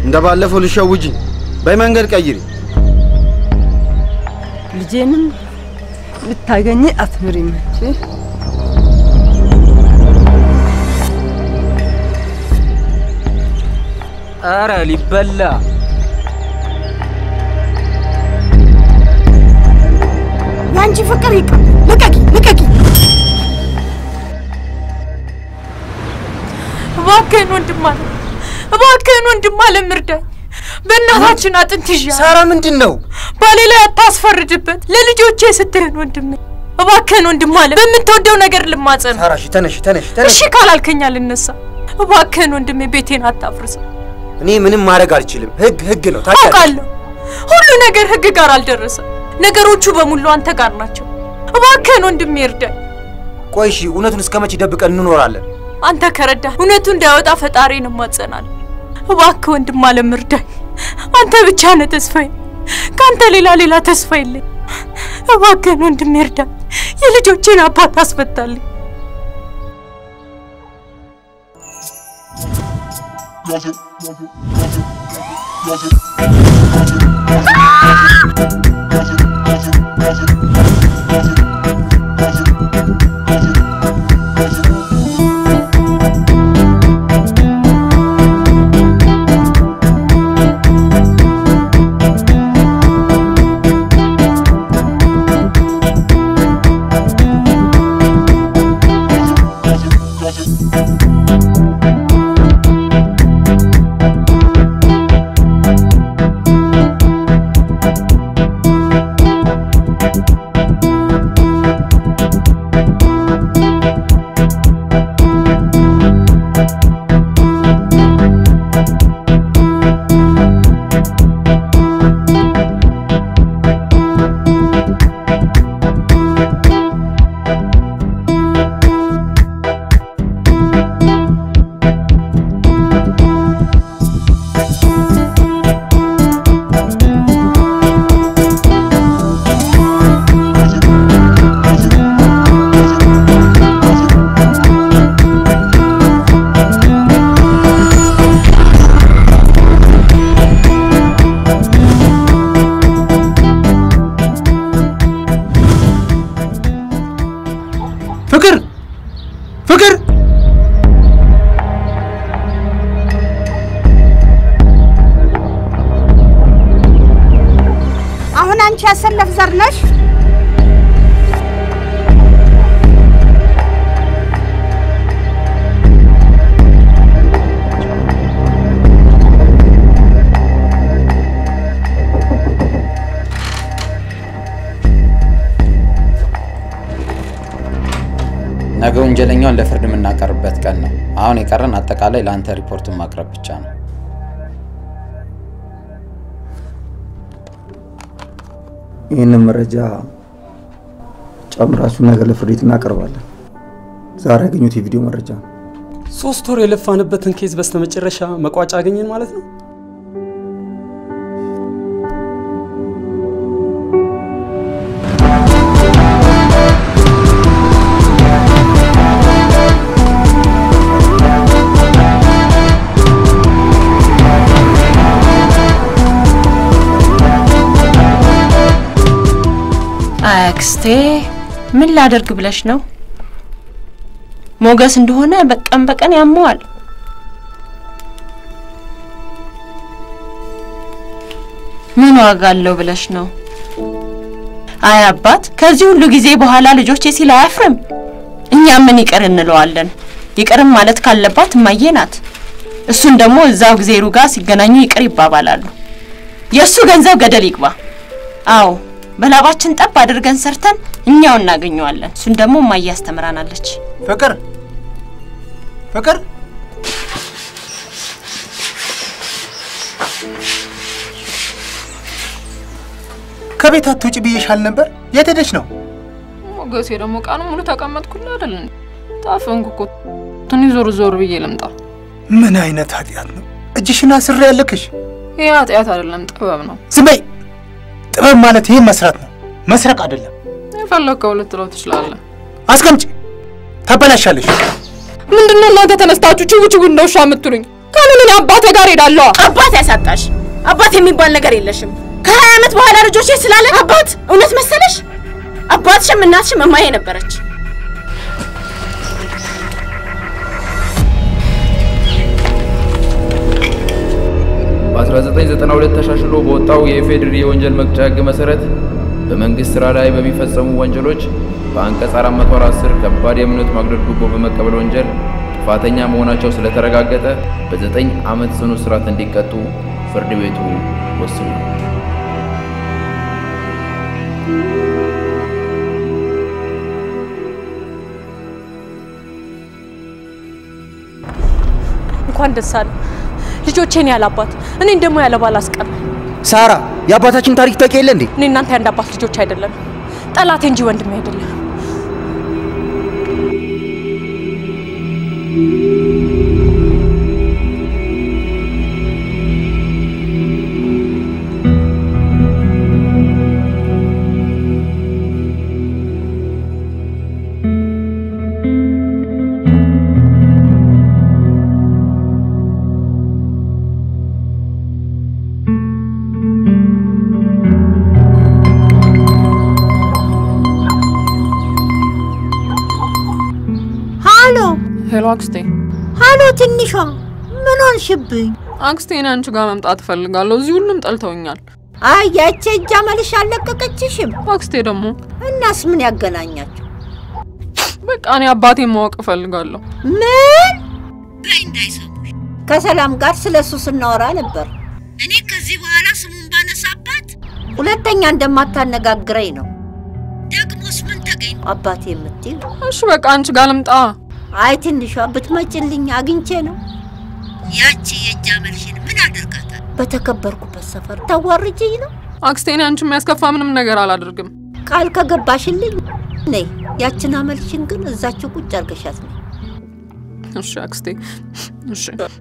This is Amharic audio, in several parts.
እንደ ባለፈው ልሸውጅኝ። በይ መንገድ ቀይሪ። ልጄንም ልታገኝ አትምሪም እንጂ አረ ሊበላ የአንቺ ፍቅር ይቅር። ልቀቂ ልቀቂ። እባክህን ወንድም አለ እባክህን ወንድም አለ እርዳኝ። በእናታችን አጥንት ይዣ ሳራ ምንድን ነው? ባሌ ላይ አታስፈርድበት። ለልጆቼ ስትህን ወንድሜ እባክህን ወንድም አለ በምትወደው ነገር ልማጸን። ሳራ እሺ፣ ተነሽ ተነሽ ተነሽ። እሺ ካላልከኝ አልነሳ። እባክህን ወንድሜ ቤቴን አታፍርሰው። እኔ ምንም ማድረግ አልችልም። ህግ ህግ ነው ታውቂያለሽ። አውቃለሁ ሁሉ ነገር ህግ ጋር አልደረሰም። ነገሮቹ በሙሉ አንተ ጋር ናቸው። እባክህን ወንድሜ እርዳኝ። ቆይ እሺ፣ እውነቱን እስከ መቼ ደብቀን እንኖራለን? አንተ ከረዳ እውነቱ እንዳይወጣ ፈጣሪን እማጸናለሁ። እባክህ ወንድም አለም እርዳኝ። አንተ ብቻ ነህ ተስፋዬ። ከአንተ ሌላ ሌላ ተስፋ የለኝ። እባክህን ወንድሜ እርዳኝ። የልጆቼን አባት አስፈታልኝ። ፍቅር ፍቅር አሁን አንቺ ያሰለፍ ዘር ነሽ። ነገ ወንጀለኛውን ለፍርድ የምናቀርብበት ቀን ነው። አሁን የቀረን አጠቃላይ ለአንተ ሪፖርቱን ማቅረብ ብቻ ነው። ይህንን መረጃ ጨምራችሁ ነገ ለፍርድ ቤት እናቀርባለን። ዛሬ ያገኙት የቪዲዮ መረጃ ነው። ሶስት ወር የለፋንበትን ኬዝ በስተመጨረሻ መቋጫ አገኘን ማለት ነው። አክስቴ ምን ላደርግ ብለሽ ነው? ሞገስ እንደሆነ በቀን በቀን ያመዋል። ምን ዋጋ አለው ብለሽ ነው? አይ አባት፣ ከዚህ ሁሉ ጊዜ በኋላ ልጆቼ ሲል አያፍርም። እኛ ምን ይቅር እንለዋለን? ይቅርም ማለት ካለባት እማዬ ናት። እሱን ደግሞ እዛው ጊዜ ሩጋ ሲገናኙ ይቅር ይባባላሉ። የእሱ ገንዘብ ገደል ይግባ። አዎ በላባችን ጠብ አድርገን ሰርተን እኛው እናገኘዋለን። እሱን ደግሞ እማዬ ያስተምራናለች። ፍቅር ፍቅር ከቤት አትውጭ ብዬሻል ነበር። የት ሄደች ነው? ሞገሴ ደግሞ ቀኑ ሙሉ ተቀመጥኩልህ አይደል? እንዴ? ታፈንኩ እኮ ትንሽ ዞር ዞር ብዬ ልምጣ። ምን አይነት ኃጢአት ነው? እጅሽን አስሬ ያለክሽ። ይህ ኃጢአት አይደለም ጥበብ ነው። ዝም በይ። ጥበብ ማለት ይሄን መስራት ነው፣ መስረቅ አይደለም። የፈለግከው ልትለው ትችላለህ። አስቀምጪ፣ ታበላሻለሽ። ምንድነው እናንተ ተነስታችሁ ችው ችው እንደ ውሻ የምትሉኝ? ታዲያ እኔ አባቴ ጋር ሄዳለሁ። አባት ያሳጣሽ። አባት የሚባል ነገር የለሽም። ከሀያ ዓመት በኋላ ልጆቼ ስላለ አባት እውነት መሰለሽ? አባትሽም እናትሽም እማዬ ነበረች። በ1992 ተሻሽሎ በወጣው የኢፌዴሪ የወንጀል መቅጫ ሕግ መሰረት በመንግስት ስራ ላይ በሚፈጸሙ ወንጀሎች በአንቀጽ 410 ከባድ የእምነት ማጉደል ጉቦ በመቀበል ወንጀል ጥፋተኛ መሆናቸው ስለተረጋገጠ በዘጠኝ ዓመት ጽኑ እስራት እንዲቀጡ ፍርድ ቤቱ ወስኗል። እንኳን ደስ አለ ልጆቼን ያለ አባት እኔን ደግሞ ያለ ባል አስቀረ። ሳራ የአባታችን ታሪክ ታውቂ የለ እንዴ? እኔ እናንተ የአንድ አባት ልጆች አይደለም ጠላቴ እንጂ ወንድሜ አይደለም። ሃሎ ሄሎ አክስቴ። ሃሎ፣ ትንሿ ምን ሆንሽብኝ? አክስቴ እኔ አንቺ ጋር መምጣት እፈልጋለሁ። እዚህ ሁሉም ጠልተውኛል። አይ ያቺ እጅ አመልሽ አልለቀቀችሽም። አክስቴ ደግሞ እናስ ምን ያገናኛቸው? በቃ እኔ አባቴን ማወቅ እፈልጋለሁ። ምን በይ እንዳይሰሙሽ። ከሰላም ጋር ስለ እሱ ስናወራ ነበር። እኔ ከዚህ በኋላ ስሙን ባነሳባት ሁለተኛ እንደማታነጋግረኝ ነው። ደግሞስ ምን ተገኝ አባቴ የምትይው? እሺ በቃ አንቺ ጋር ልምጣ። አይ ትንሿ ብትመጭልኝ አግኝቼ ነው። ያቺ የእጅ አመልሽን ምን አደርጋታል? በተከበርኩበት ሰፈር ታዋርጅኝ ነው። አክስቴ እኔ አንቺ የሚያስከፋ ምንም ነገር አላደርግም። ቃል ከገባሽልኝ ነይ። ያችን አመልሽን ግን እዛችሁ ቁጭ አርገሻት ነው። እሺ አክስቴ፣ እሺ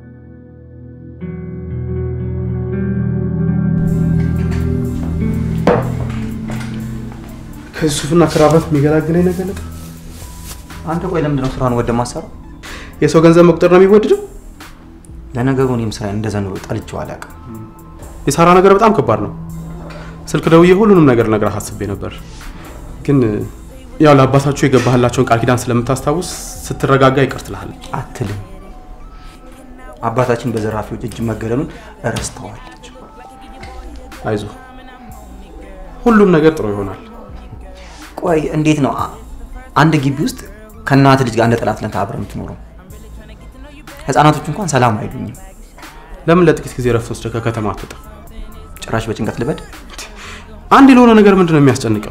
ከዚህ ሱፍና ክራባት የሚገላግለኝ ነገር ነበር። አንተ ቆይ ለምንድን ነው ስራን ወደ ማሰራው? የሰው ገንዘብ መቁጠር ነው የሚወድደው? ለነገሩ እኔም ስራዬን እንደዛ ኑሮ ጠልቼው አላውቅም። የሳራ ነገር በጣም ከባድ ነው። ስልክ ደውዬ ሁሉንም ነገር ነግረህ አስቤ ነበር፣ ግን ያው ለአባታችሁ የገባህላቸውን ቃል ኪዳን ስለምታስታውስ ስትረጋጋ ይቅር ትልሃለች። አትልም። አባታችን በዘራፊዎች እጅ መገደሉን እረስተዋለች። አይዞ፣ ሁሉም ነገር ጥሩ ይሆናል። ቆይ እንዴት ነው አ- አንድ ግቢ ውስጥ ከእናት ልጅ ጋር እንደ ጠላትነት አብረህ የምትኖረው? ህፃናቶች እንኳን ሰላም አይሉኝም። ለምን ለጥቂት ጊዜ ረፍት ወስደህ ከከተማ አትወጣ? ጭራሽ በጭንቀት ልበድ። አንድ ለሆነ ነገር ምንድን ነው የሚያስጨንቀው?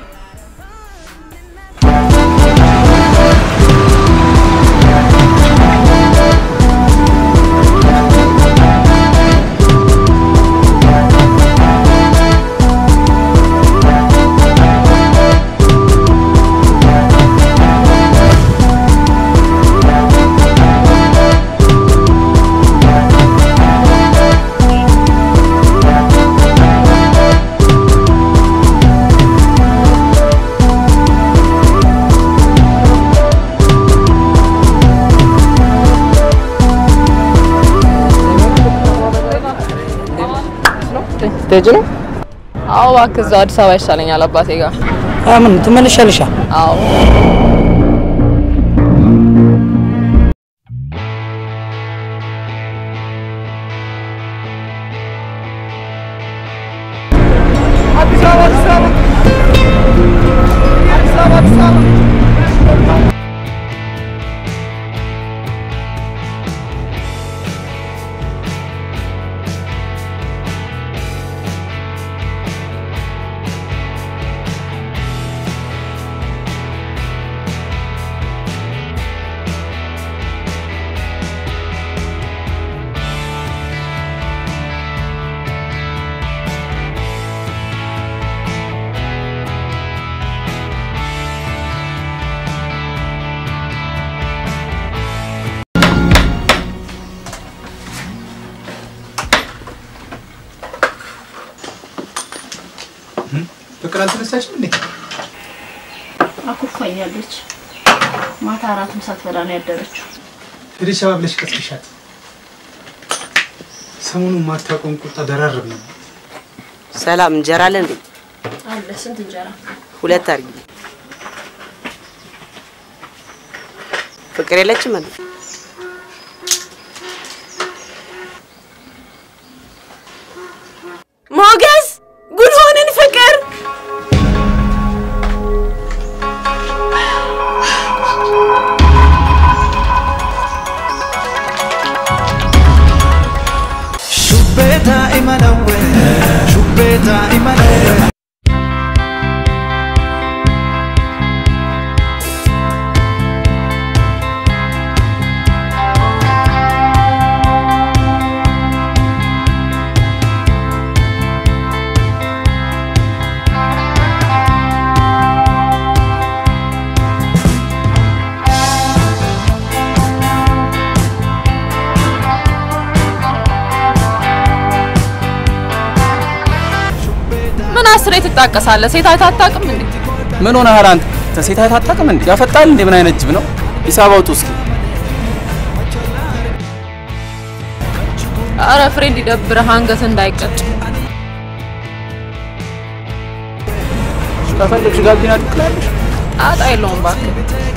ልትሄጂ ነው? አዎ እባክህ እዛው አዲስ አበባ ይሻለኛል አባቴ ጋር። ምን ትመለሻለሻ? አዎ አዲስ አበባ አዲስ አበባ አዲስ አበባ አዲስ አበባ ፍቅር አልተነሳችም እንዴ? አኩርፋኛለች። ማታ አራትም ሳትበላ ነው ያደረችው። ሄደሽ ሸባ ብለሽ ቀስቅሻት። ሰሞኑን የማታውቀውን ቁጣ ደራረብ ነው። ሰላም እንጀራ አለ እንዴ? አለ ስንት እንጀራ? ሁለት አድርጊ። ፍቅር የለችም እንዴ? ሞገስ ጉድ ሆንን ፍቅር Shubbeta imanawe, shubbeta imanawe. ምን አስሬ ትጣቀሳለህ? ሴት አይተህ አታውቅም እንዴ? ምን ሆነሃል አንተ? ሴት አይተህ አታውቅም እንዴ? ያፈጣል እንዴ? ምን አይነት ጅብ ነው? ሂሳብ አውጡ እስኪ። አረ ፍሬንድ ይደብርህ፣ አንገት እንዳይቀጭ። ከፈለግሽ ጋቢና ትክላለሽ። ጣጣ የለውም እባክህ።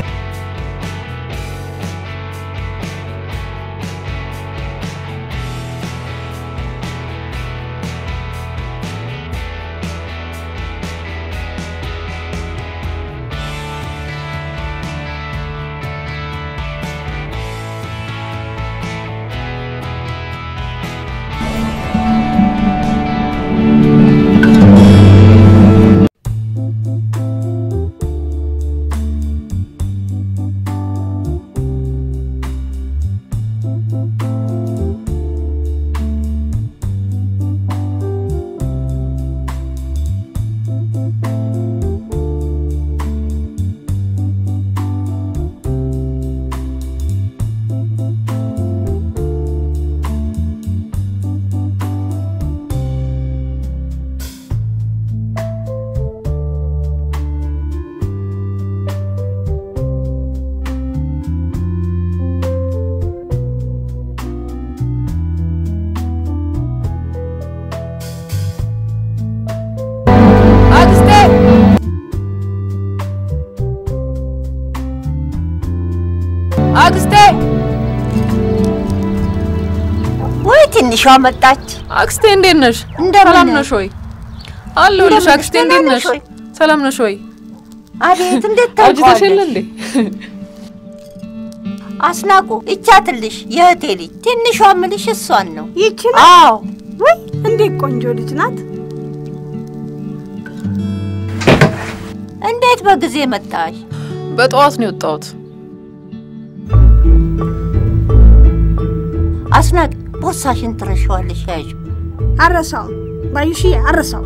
አክስቴ አክስቴ ወይ ትንሿ መጣች። አክስቴ እንዴት ነሽ? እንደምን ሰላም ነሽ? ነሽ ወይ? አለሁልሽ እንደምን አክስቴ ነሽ? እንዴት ደህና ነሽ? ነሽ ወይ? ሰላም ነሽ ወይ? አቤት እንዴት አውጅተሽ የለ ታውቀዋለሽ? እንዴ? አስናቁ እቻትልሽ የእህቴ ልጅ ትንሿ ምልሽ እሷን ነው። ይችላል? አዎ ወይ እንዴት ቆንጆ ልጅ ናት። እንዴት በጊዜ መጣሽ? በጠዋት ነው የወጣሁት። አስናቅ ቦርሳሽን ትረሻዋለሽ። ያዥ አረሳውም ባዩሽዬ፣ አረሳውም።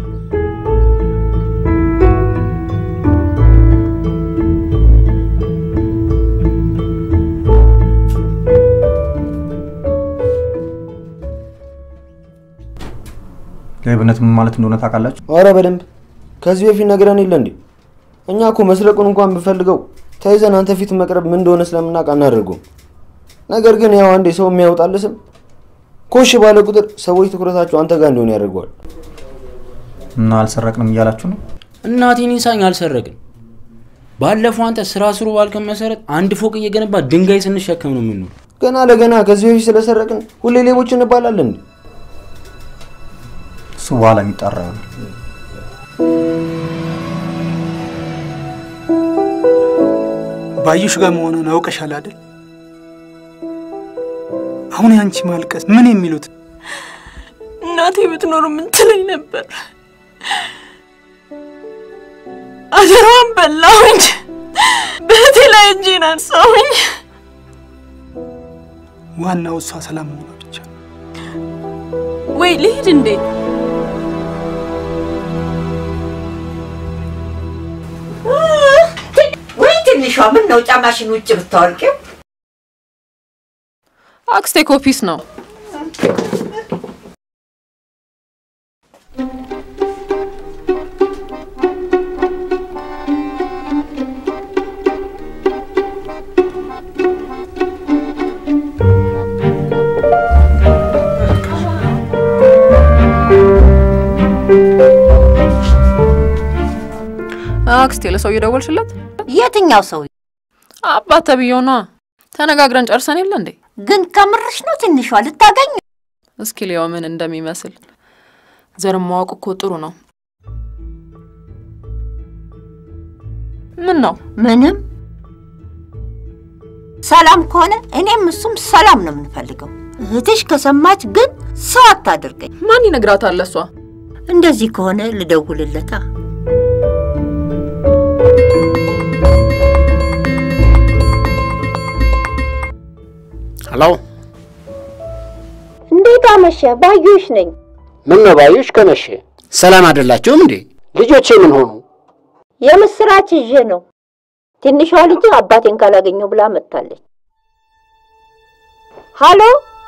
ሌብነት ምን ማለት እንደሆነ ታውቃላችሁ? አረ በደንብ ከዚህ በፊት ነግረን የለ እንዴ? እኛ እኮ መስረቁን እንኳን ብፈልገው ተይዘን አንተ ፊት መቅረብ ምን እንደሆነ ስለምናውቅ አናደርገውም። ነገር ግን ያው አንዴ ሰው የሚያወጣል ስም ኮሽ ባለ ቁጥር ሰዎች ትኩረታቸው አንተ ጋር እንደሆነ ያደርገዋል። እና አልሰረቅንም እያላችሁ ነው? እናቴን ይንሳኝ አልሰረቅን። ባለፈው አንተ ስራ ስሩ ባልከን መሰረት አንድ ፎቅ እየገነባ ድንጋይ ስንሸከም ነው የምንኖር። ገና ለገና ከዚህ በፊት ስለሰረቅን ሁሌ ሌቦች እንባላለን እንዴ? እሱ በኋላ የሚጣራ ይሆናል። ባዩሽ ጋር መሆኗን አውቀሻል አይደል? አሁን ያንቺ ማልቀስ ምን የሚሉት እናቴ ብትኖር ምን ትለኝ ነበር? አደራዋን በላሁኝ። በእህቴ ላይ እጄን አንሳሁኝ። ዋናው እሷ ሰላም መሆኗ ብቻ። ወይ ልሂድ እንዴ? ወይ ትንሿ ምን ነው ጫማሽን ውጭ ብታወልቂው? አክስቴ ኮፒስ ነው። አክስቴ ለሰው እየደወልሽለት? የትኛው ሰው? አባት ተብዬው ነዋ። ተነጋግረን ጨርሰን የለ እንዴ? ግን ከምርሽ ነው ትንሿ ልታገኝ? እስኪ ሊያው ምን እንደሚመስል ዘር ማወቅ እኮ ጥሩ ነው። ምን ነው? ምንም ሰላም ከሆነ እኔም እሱም ሰላም ነው የምንፈልገው። እህትሽ ከሰማች ግን ሰው አታድርገኝ። ማን ይነግራታል? እሷ እንደዚህ ከሆነ ልደውልለታ። ሄሎ፣ እንዴት አመሸ? ባዩሽ ነኝ። ምን ነው ባዩሽ፣ ከመሸ ሰላም አይደላችሁም እንዴ? ልጆቼ ምን ሆኑ? የምስራች ይዤ ነው። ትንሿ ልጅ አባቴን ካላገኘው ብላ መጥታለች። ሃሎ፣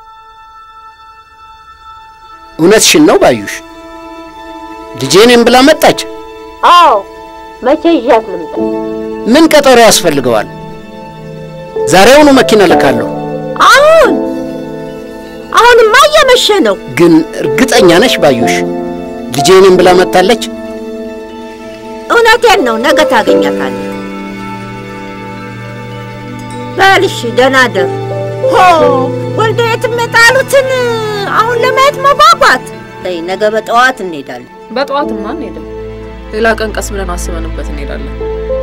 እውነትሽን ነው ባዩሽ? ልጄ ነኝ ብላ መጣች? አዎ። መቼ ይዣት ልምጣ? ምን ቀጠሮ ያስፈልገዋል? ዛሬውኑ መኪና ልካለሁ። አሁን አሁንማ እየመሸ ነው። ግን እርግጠኛ ነሽ ባዩሽ? ልጄ ነኝ ብላ መጥታለች? እውነቴን ነው። ነገ ታገኛታለህ። በልሽ፣ ደህና ደር። ሆ ወልደ የትም የጣሉትን አሁን ለማየት መጓጓት። ተይ፣ ነገ በጠዋት እንሄዳለን። በጠዋትማ አንሄድም። ሌላ ቀን ቀስ ብለን አስበንበት እንሄዳለን።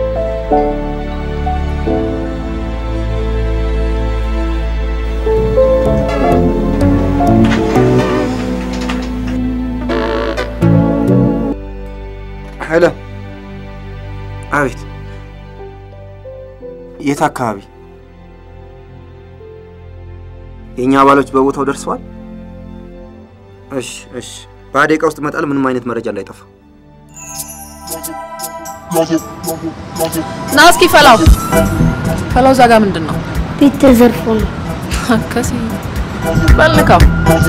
ሄሎ። አቤት። የት አካባቢ? የእኛ አባሎች በቦታው ደርሰዋል? እሺ፣ እሺ። በሀያ ደቂቃ ውስጥ እመጣለሁ። ምንም አይነት መረጃ እንዳይጠፋ። ና እስኪ ፈላው ፈላው፣ እዛ ጋር ምንድን ነው? ቤት ተዘርፎ ነው። ከሲ በልንካው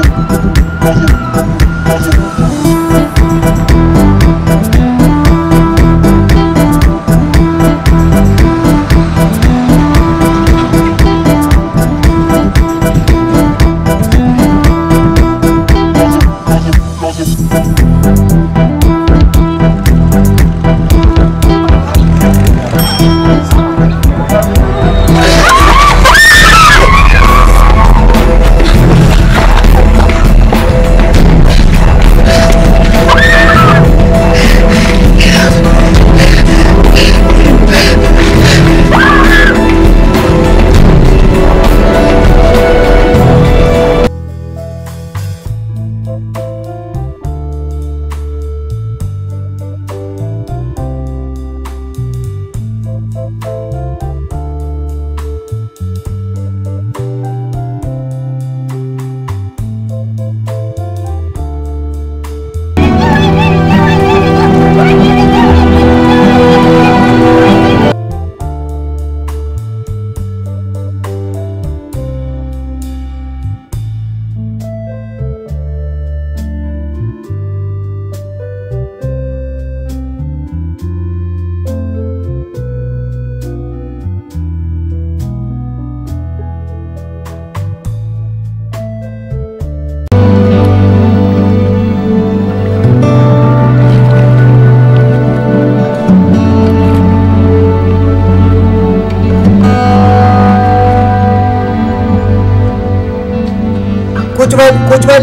ቁጭ በል ቁጭ በል።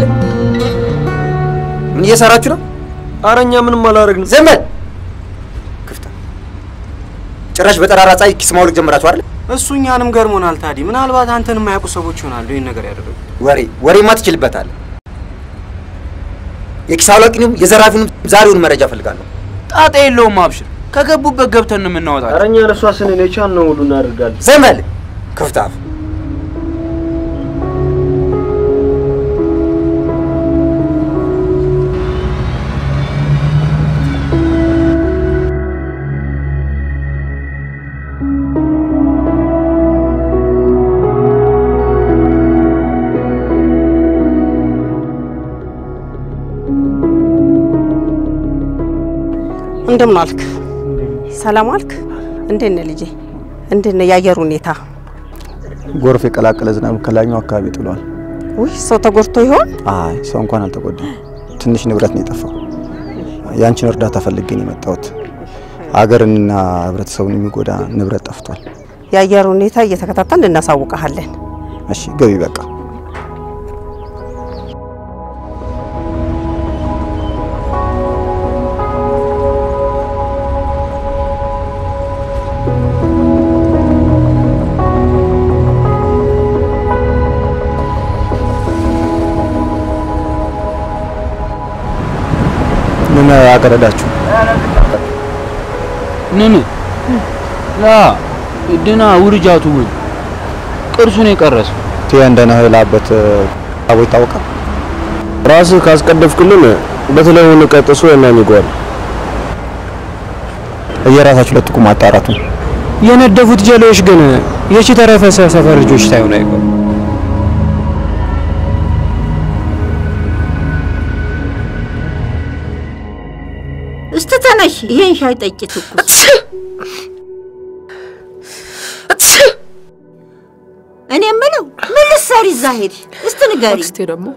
ምን እየሰራችሁ ነው? ኧረ እኛ ምንም አላደረግንም። ዝም በል። ክፍታ ጭራሽ በጠራራ ፀሐይ ኪስ ማውለቅ ጀምራችሁ አይደል? እሱ እኛንም ገርሞናል። ታዲ ምናልባት አንተን የማያውቁ ሰዎች ይሆናሉ ይህን ነገር ያደረጉት። ወሬ ወሬማ ትችልበታለህ። የኪስ አውላቂንም የዘራፊንም ዛሬውን መረጃ እፈልጋለሁ። ጣጣ የለውም አብሽር። ከገቡበት ገብተን ነው የምናወጣቸው። ኧረ እኛ ለእሷ ስንል የቻልነው ሁሉ እናደርጋለን። ዝም በል ክፍታፍ። እንደምን አልክ? ሰላም አልክ? እንዴት ነህ ልጄ? እንዴት ነው የአየር ሁኔታ? ጎርፍ የቀላቀለ ዝናብ ከላይኛው አካባቢ ጥሏል። ውይ ሰው ተጎድቶ ይሆን? አይ ሰው እንኳን አልተጎዳም። ትንሽ ንብረት ነው የጠፋው። ያንቺን እርዳታ ፈልጌ ነው የመጣሁት። አገርንና ህብረተሰቡን የሚጎዳ ንብረት ጠፍቷል። የአየር ሁኔታ እየተከታተልን እናሳውቀሃለን። እሺ ገቢ በቃ ምን አቀረዳችሁ? ንን ላ ድና ውርጃቱ ወይ ቅርሱን የቀረሰ ቴ እንደነህላበት አቦ ይታወቃል። ራስህ ካስቀደፍክልን በተለይ ቀጥሶ የሚጓል እየራሳችሁ ለጥቁ ማጣራቱ የነደፉት ጀሌዎች ግን የቺ ተረፈሰ ሰፈር ልጆች ሳይሆን አይቀሩ። እስቲ ተነሽ፣ ይሄን ሻይ ጠጪ ትኩስ። እኔ የምለው ምን ልትሰሪ እዛ ሄድሽ? እስቲ ንገሪ። አክስቴ ደግሞ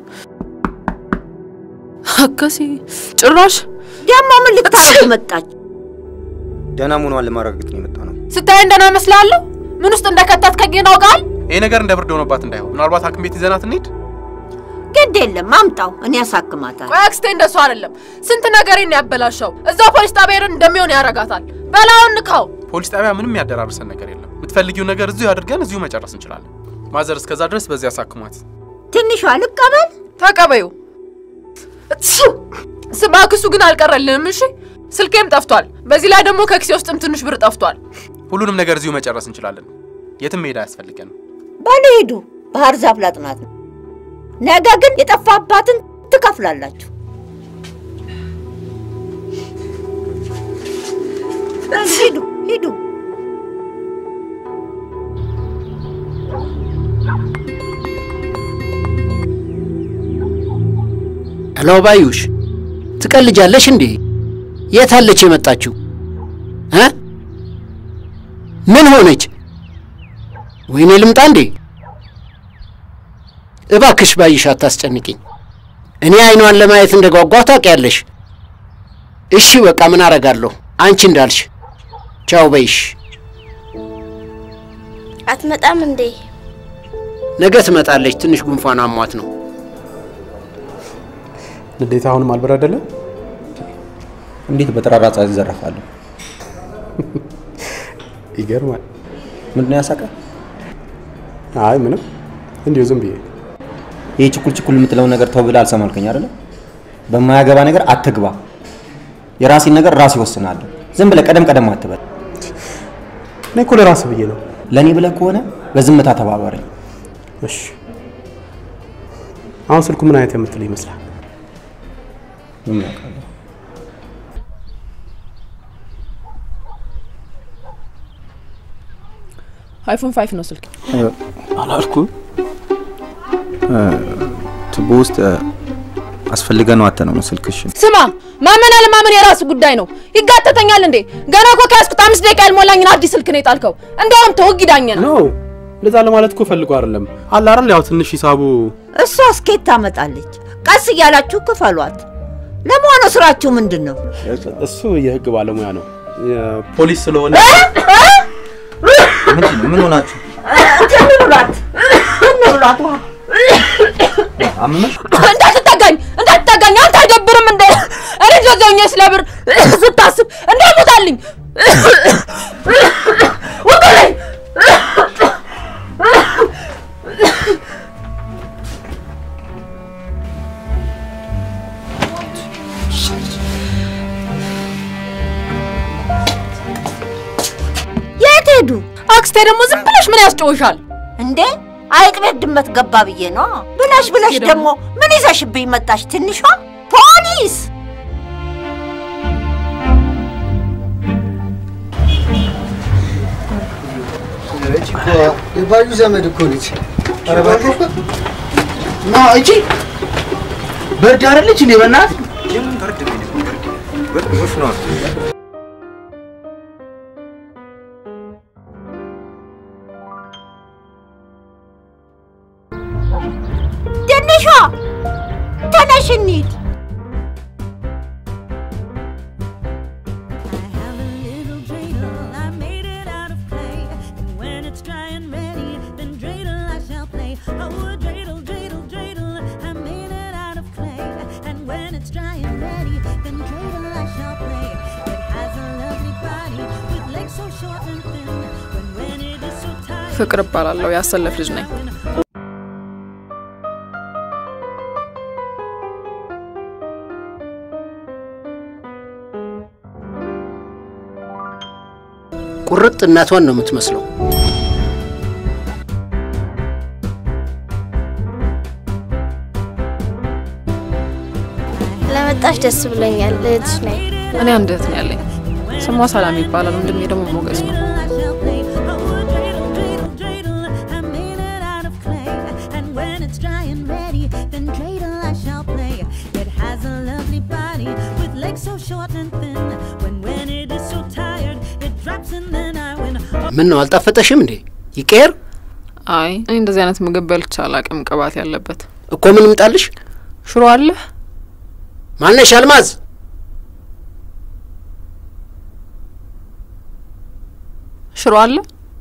አከሲ ጭራሽ ደግሞ ምን ልታረጉ መጣች? ደህና መሆኗን ለማረጋገጥ ነው የመጣ ነው። ስታይ እንደና መስላለሁ። ምን ውስጥ እንደከተትከኝ ግን አውቃል። ይሄ ነገር እንደ ብርድ ሆኖባት እንዳይሆን ምናልባት ሐኪም ቤት ይዘናት እንሂድ። ግድ የለም አምጣው፣ እኔ ያሳክማታል። ቆይ አክስቴ እንደሱ አይደለም። ስንት ነገሬን ያበላሸው እዛው ፖሊስ ጣቢያ ሄደን እንደሚሆን ያረጋታል። በላውን ንካው። ፖሊስ ጣቢያ ምንም ያደራርሰን ነገር የለም። የምትፈልጊው ነገር እዚሁ አድርገን እዚሁ መጨረስ እንችላለን። ማዘር እስከዛ ድረስ በዚህ ያሳክሟት። ትንሿ ልቀበል። ተቀበዩ። ስማ ክሱ ግን አልቀረልንም። እሺ ስልኬም ጠፍቷል። በዚህ ላይ ደግሞ ከኪሴ ውስጥም ትንሽ ብር ጠፍቷል። ሁሉንም ነገር እዚሁ መጨረስ እንችላለን። የትም መሄድ አያስፈልገንም። በሉ ሂዱ፣ ባህር ዛፍ ላጥናት ነው። ነገ ግን የጠፋባትን ትከፍላላችሁ። ሂዱ ሂዱ። ሄሎ ባዩሽ፣ ትቀልጃለሽ እንዴ? የት አለች የመጣችው እ ምን ሆነች? ወይኔ ልምጣ እንዴ? እባክሽ ባይሽ አታስጨንቅኝ። እኔ አይኗን ለማየት እንደ ጓጓ ታውቂያለሽ። እሺ በቃ ምን አረጋለሁ? አንቺ እንዳልሽ። ቻው በይሽ። አትመጣም እንዴ? ነገ ትመጣለች። ትንሽ ጉንፋን አሟት ነው። ንዴት አሁንም አልበረደለም። እንዴት በጠራራ ፀሐይ ይዘረፋለሁ? ይገርማል። ምንድን ነው ያሳቀ? አይ ምንም፣ እንዲሁ ዝም ብዬ ይህ ችኩል ችኩል የምትለውን ነገር ተው ብለህ አልሰማልከኝ አይደለ? በማያገባ ነገር አትግባ። የራሴን ነገር ራሴ እወስናለሁ። ዝም ብለህ ቀደም ቀደም አትበል። እኔ እኮ ለራስህ ብዬ ነው። ለእኔ ብለህ ከሆነ በዝምታ ተባበረኝ። እሺ። አሁን ስልኩ ምን አይነት የምትል ይመስላል? ምን አውቃለሁ? አይፎን ፋይቭ ነው ስልክ። አላልኩም። ቱቦ ውስጥ አስፈልገ ነው አተ ነው ስልክሽን ስማ፣ ማመን አለማመን የራሱ ጉዳይ ነው። ይጋተተኛል እንዴ? ገና እኮ ከያዝኩት አምስት ደቂቃ ያልሞላኝን አዲስ ስልክ ነው የጣልከው። እንደውም ተወግ ዳኘን ኖ እንደዛ ለማለት እኮ ፈልጎ አይደለም። አለ አይደል ያው ትንሽ ሂሳቡ እሷ እስኬት ታመጣለች። ቀስ እያላችሁ ክፈሏት። ለመሆኑ ስራችሁ ምንድን ነው? እሱ የህግ ባለሙያ ነው። ፖሊስ ስለሆነ ምን ሆናችሁ? እንብሏት እንብሏት ውሃ አመመሽ? እንዳትጠጋኝ እንዳትጠጋኝ። አንተ አይደብርም እንደ እኔ ጆጆኛ ስለ ብር ስታስብ እንዳይሞታልኝ ውጡልኝ። የት ሄዱ? አክስቴ ደግሞ ዝም ብለሽ ምን ያስጨውሻል እንዴ? አይጥ ቤት ድመት ገባ ብዬ ነው ብለሽ ብለሽ ደግሞ ምን ይዘሽብኝ መጣሽ? ትንሿ ፖሊስ የባዩ ዘመድ እኮ ነች። ና እቺ በርድ አይደለች እንዴ? በእናትህ ትንሿ ተነሽ እንሂድ። when it's dry and ready, then dreidel I shall play. It has a lovely body with legs so short and thin. When when it is so tired. ፍቅር እባላለሁ። ያሰለፍ ልጅ ነኝ። ቁርጥ እናቷን ነው የምትመስለው። ለመጣሽ ደስ ብሎኛል። እህትሽ ነኝ። እኔ አንድ እህት ነው ያለኝ። ስሟ ሰላም ይባላል። ወንድሜ ደግሞ ሞገስ ነው። And when it's dry and ready, then dreidel I shall play. It has a lovely body with legs so short and thin. When when it is so tired, it drops and then I win. ምን ነው አልጣፈጠሽም እንዴ? ይቀር አይ እኔ እንደዚህ አይነት ምግብ በልቼ አላቅም፣ ቅባት ያለበት እኮ ምን ምጣልሽ? ሽሮ አለ። ማነሽ አልማዝ? ሽሮ አለ።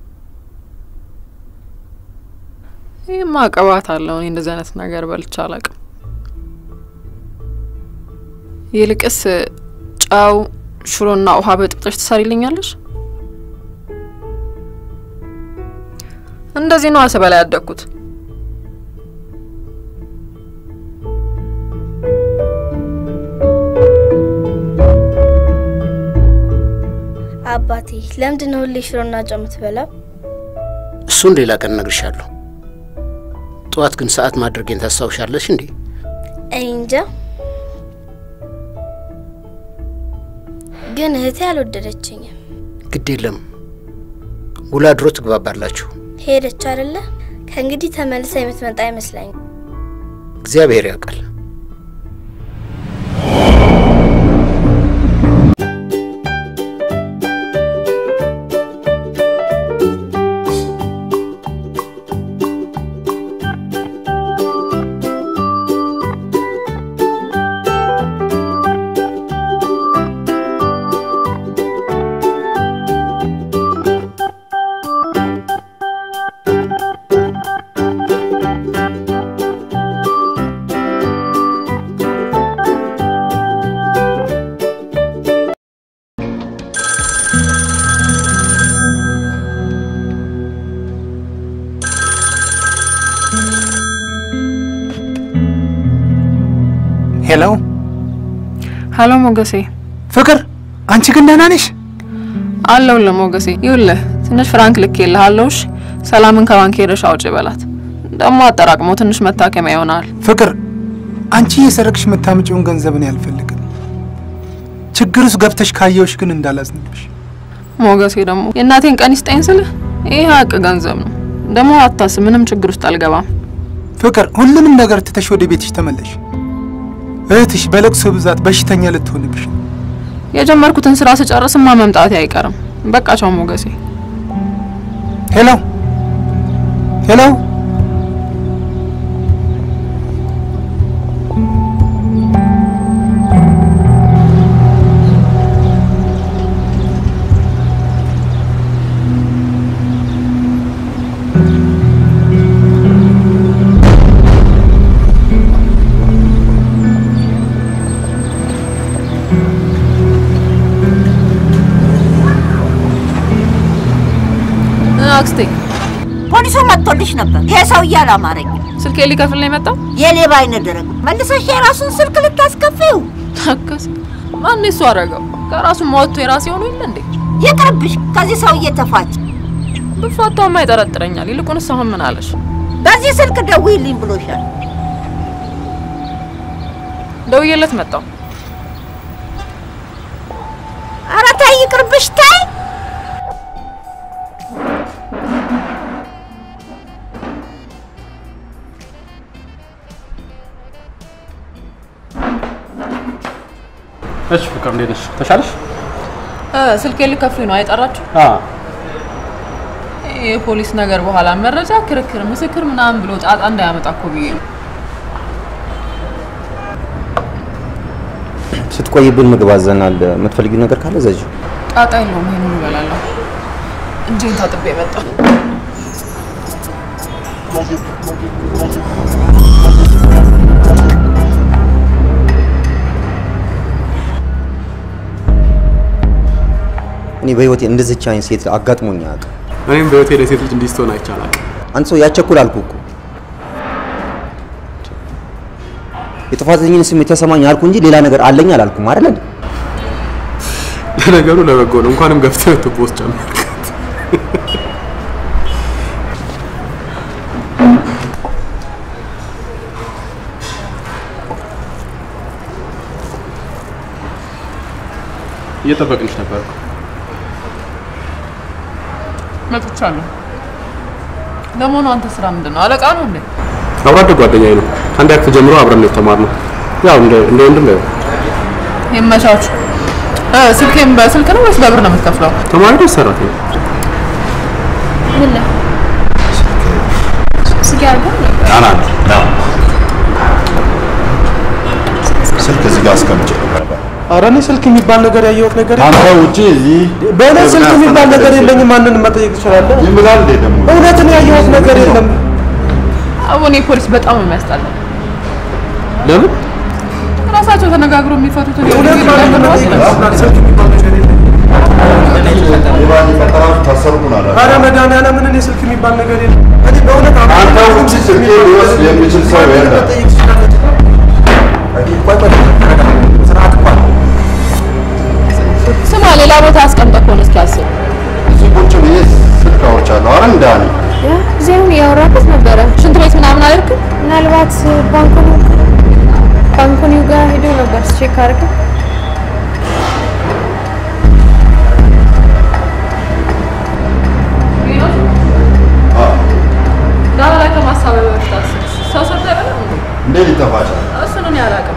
ይህማ ቅባት አለው። እኔ እንደዚህ አይነት ነገር በልቼ አላቅም። ይልቅስ ጨው፣ ሽሮና ውሃ በጥብጠሽ ትሰሪልኛለሽ? እንደዚህ ነው ስበላ ያደግኩት። አባቴ ለምንድን ነው ሁሌ ሽሮና ጨው የምትበላው? እሱን ሌላ ቀን እነግርሻለሁ። ጠዋት ግን ሰዓት ማድረጌን ታስታውሻለሽ እንዴ? እኔ እንጃ፣ ግን እህቴ አልወደደችኝም። ግድ የለም ውሎ አድሮ ትግባባላችሁ። ሄደች አይደለ? ከእንግዲህ ተመልሳ የምትመጣ አይመስለኝም። እግዚአብሔር ያውቃል። ሄሎ ሀሎ ሞገሴ። ፍቅር፣ አንቺ ግን ደህና ነሽ? አለሁልህ ሞገሴ። ይኸውልህ ትንሽ ፍራንክ ልኬልሃለሁ። እሺ ሰላምን ከባንክ ሄደሽ አውጪ በላት። ደግሞ አጠራቅሞ ትንሽ መታከሚያ ይሆናል። ፍቅር፣ አንቺ እየሰረቅሽ የምታምጪውን ገንዘብ እኔ አልፈልግም። ችግር ውስጥ ገብተሽ ካየሁሽ ግን እንዳላዝንብሽ። ሞገሴ ደግሞ የእናቴን ቀን ይስጠኝ ስልህ ይህ ሀቅ ገንዘብ ነው። ደግሞ አታስብ፣ ምንም ችግር ውስጥ አልገባም። ፍቅር፣ ሁሉንም ነገር ትተሽ ወደ ቤትሽ ተመለሽ። እህትሽ በለቅሶ ብዛት በሽተኛ ልትሆንብሽ ነው። የጀመርኩትን ስራ ስጨርስማ መምጣቴ አይቀርም። በቃ ቻው ሞገሴ። ሄሎ ሄሎ አክስቴ ፖሊሱ መጥቶልሽ ነበር። ይሄ ሰውዬ አላማረኝም። ስልኬ ሊከፍል ነው የመጣው። የሌባ አይነ ደረግ መልሰሽ የራሱን ስልክ ልታስከፊው። ታከስ ማን እሱ አደረገው? ከራሱ ወጥቶ የራሴ ሆኖ የለ እንዴ? ይቅርብሽ። ከዚህ ሰውዬ ተፋች። ብፋታውማ ይጠረጥረኛል። ይልቁንስ አሁን ምን አለሽ? በዚህ ስልክ ደውይልኝ ብሎሻል። ደውዬለት መጣው። ኧረ ተይ ይቅርብሽ፣ ተይ እሺ ፍቅር እንዴት ነሽ? ተሻለሽ? ስልኬ ልከፍሉኝ ነው አይጠራችሁ? አዎ የፖሊስ ነገር በኋላ መረጃ፣ ክርክር፣ ምስክር ምናምን ብሎ ጣጣ እንዳያመጣ እኮ ብዬ ነው። ስትቆይብን ምግብ አዘናል። የምትፈልጊው ነገር ካለ ዘዥ። ጣጣ የለውም። ይሄንን እበላለሁ። እጄን ታጥቤ መጣሁ። እኔ በህይወቴ እንደዚች አይነት ሴት አጋጥሞኝ አያውቅም። እኔም በህይወቴ ለሴት ልጅ እንዲህ ስትሆን አይቻላል። አንተ ሰው ያቸኩል አልኩ እኮ የጥፋተኝን ስሜት ተሰማኝ አልኩ እንጂ ሌላ ነገር አለኝ አላልኩም አይደል እንዴ? ለነገሩ ለበጎ ነው። እንኳንም ገፍተህ ቱቦ ውስጥ ጨመርካት። እየጠበቅንሽ ነበር። መጥቻለሁ። ለመሆኑ አንተ ስራ ምንድን ነው? አለቃ ነው እንዴ? አብሮ አደግ ጓደኛዬ ነው። ከአንድ ክፍል ጀምሮ አብረን ነው የተማርነው። ያው እንደ እንደ ወንድም ነው። ይመቻችሁ። እ ስልኬን በስልክ ነው ወይስ በብር ነው የምትከፍለው? ተማሪ ነው ሰራተኛ? ምን ላይ ስጋ አድርገው ና ና ና ስልክ እዚህ ጋር አስቀምጬ ነበር። ኧረ እኔ ስልክ የሚባል ነገር ያየሁት ነገር አንተ ውጪ እዚህ በእኔ ስልክ የሚባል ነገር የለኝም። ማንንም መጠየቅ ትችላለህ። ይምላል እንዴ ደግሞ እውነትን ያየሁት ነገር የለም። አሁን ፖሊስ በጣም ነው የሚያስጠላው። ለምን? ራሳቸው ተነጋግሮ የሚፈቱትን እውነት ማንንም መጠየቅ ትችላለህ። ስልክ የሚባል ነገር የለኝም። ፈጠራችሁ ታሰርኩን አለ ኧረ መድኃኒዓለምን እኔ ስልክ የሚባል ነገር የለም። እኔ በእውነት አንተ ውጪ ስልኬ ሊወስድ የሚችል ሰው የለም። መጠየቅ ትችላለህ። ስማ፣ ሌላ ቦታ አስቀምጠህ ከሆነ እስኪ አስብ። እዚህ ቁጭ ብዬ ስልክ አውርቻለሁ። አረ እንዳኒ ጊዜውን እያወራበት ነበረ። ሽንት ቤት ምናምን አልክም? ምናልባት ባንኮኒ ባንኮኒው ጋር ሄዶ ነበር ቼክ አድርገ ዳራ ላይ ከማሳበብ በፊት አስብ። ሰው ሰርተህ አይደለም እንዴ? እንዴት ሊጠፋ ቻለ? እሱን እኔ አላውቅም።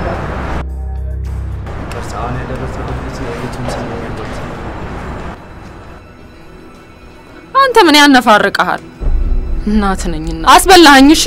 አንተ ምን ያነፋርቀሃል? እናት ነኝና አስበላኸኝ። እሺ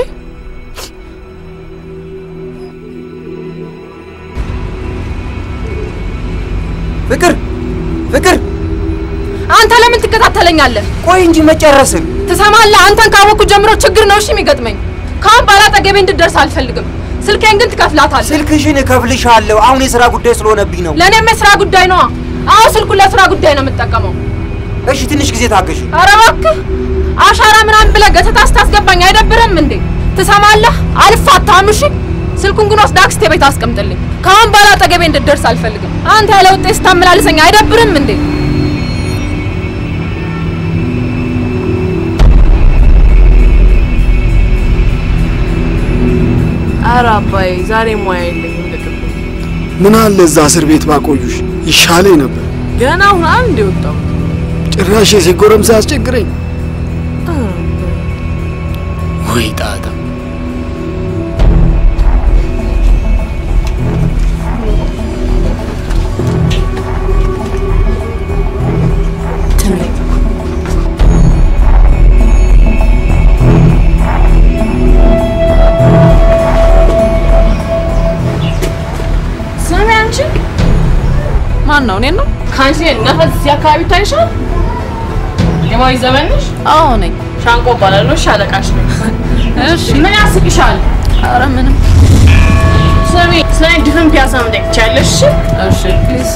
ፍቅር ፍቅር፣ አንተ ለምን ትከታተለኛለህ? ቆይ እንጂ መጨረስን ትሰማለህ? አንተን ካወቅኩ ጀምሮ ችግር ነው እሺ የሚገጥመኝ። ከአሁን በኋላ አጠገቤ እንድትደርስ አልፈልግም። ስልኬን ግን ትከፍላታለህ። ስልክሽን እከፍልሻለሁ። አሁን የስራ ጉዳይ ስለሆነብኝ ነው። ለእኔም የስራ ጉዳይ ነዋ። አሁን ስልኩን ለስራ ጉዳይ ነው የምጠቀመው። እሺ ትንሽ ጊዜ ታገሽ። ኧረ እባክህ አሻራ ምናምን ብለህ ገተታ ስታስገባኝ አይደብርም እንዴ? ትሰማለህ? አልፋታም። እሺ ስልኩን ግን ወስደህ አክስቴ ቤት አስቀምጥልኝ። ከአሁን በኋላ አጠገቤ እንድትደርስ አልፈልግም። አንተ ያለ ውጤት ስታመላልሰኝ አይደብርም እንዴ? ኧረ አባዬ ዛሬ ሙያ የለኝም ልቅም ምን አለ እዛ እስር ቤት ባቆዩሽ ይሻለኝ ነበር። ገና አሁን አንድ የወጣው ጭራሽ የሴት ጎረምሳ ያስቸግረኝ። ወይ ጣጣ! ስሚ አንቺ ማን ነው? እኔን ነው? ከአንቺ ነፈስ እዚህ አካባቢ ይታይሻል? የማዊ ዘመን ነሽ? አዎ ነኝ። ሻንቆ እባላለሁ። እሺ አለቃሽ ነኝ። እሺ ምን ያስቅሻል? ኧረ ምንም። ስሚ ስለ እኔ ድፍን ፒያሳ መጠየቅ ትችያለሽ? እሺ ፕሊዝ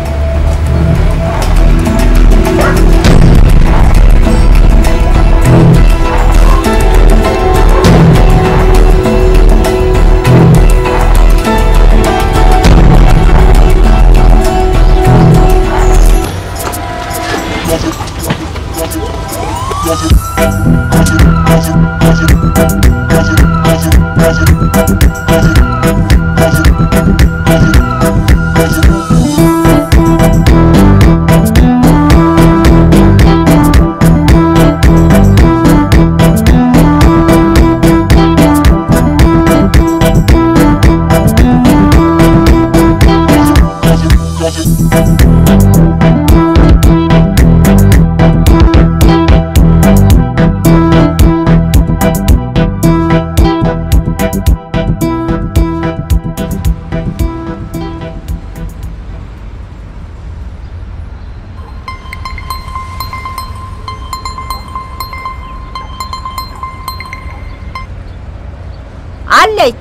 አለኝ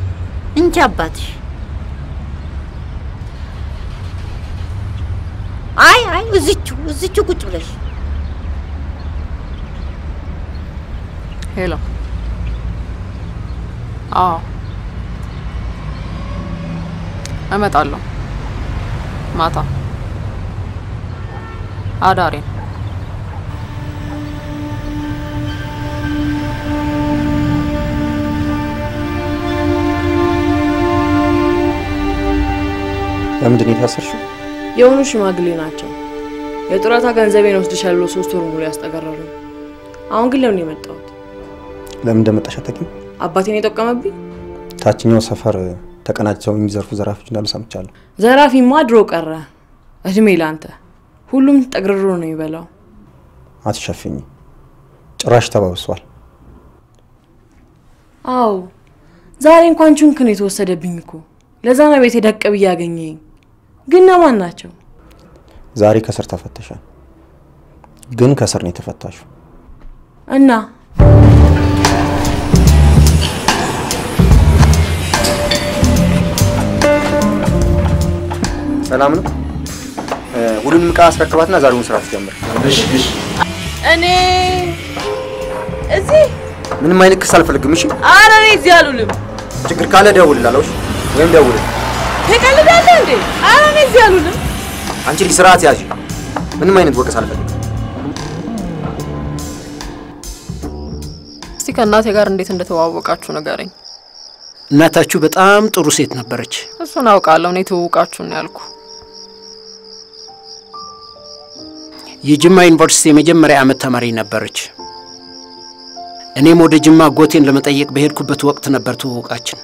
እንጂ አባትሽ አይ አይ እዚቹ እዚቹ ቁጭ ብለሽ ሄሎ። አዎ እመጣለሁ ማታ አዳሬን ለምንድን ነው የታሰርሽው? የሆኑ ሽማግሌ ናቸው። የጡረታ ገንዘቤን ወስድሻል ብሎ ሶስት ወር ሙሉ ያስጠገረሩ። አሁን ግን ለምን የመጣሁት? ለምን እንደመጣሽ አታውቂም? አባቴን የጠቀመብኝ ታችኛው ሰፈር ተቀናጅተው የሚዘርፉ ዘራፊዎች እንዳሉ ሰምቻለሁ። ዘራፊማ ድሮ ቀረ። እድሜ ላንተ። ሁሉም ጠግርሮ ነው የሚበላው። አትሸፍኝ፣ ጭራሽ ተባብሷል። አዎ ዛሬ እንኳን ቹንክ ነው የተወሰደብኝ እኮ። ለዛ ነው ቤቴ ደቅ ብዬ ያገኘኝ። ግን እነማን ናቸው? ዛሬ ከስር ተፈተሻል፣ ግን ከስር ነው የተፈታሽው። እና ሰላም ነው። ሁሉንም እቃ አስረክባትና ዛሬውን ስራ ትጀምር። እሺ፣ እሺ። እኔ እዚህ ምንም አይነት ክስ አልፈልግም። እሺ፣ ኧረ እኔ እዚህ አልውልም። ችግር ካለ ደውልላለሁ። እሺ? ወይም ደውል። ትቀልዳለህ እንዴ? ኧረ እኔ እዚህ አልውልም። አንቺ ልጅ ስርዓት ያዥ። ምንም አይነት ወቀስ አልፈልግም። እስቲ ከእናቴ ጋር እንዴት እንደተዋወቃችሁ ንገረኝ። እናታችሁ በጣም ጥሩ ሴት ነበረች። እሱን አውቃለሁ። እኔ ትውውቃችሁ ነው ያልኩ። የጅማ ዩኒቨርሲቲ የመጀመሪያ ዓመት ተማሪ ነበረች። እኔም ወደ ጅማ አጎቴን ለመጠየቅ በሄድኩበት ወቅት ነበር ትውውቃችን።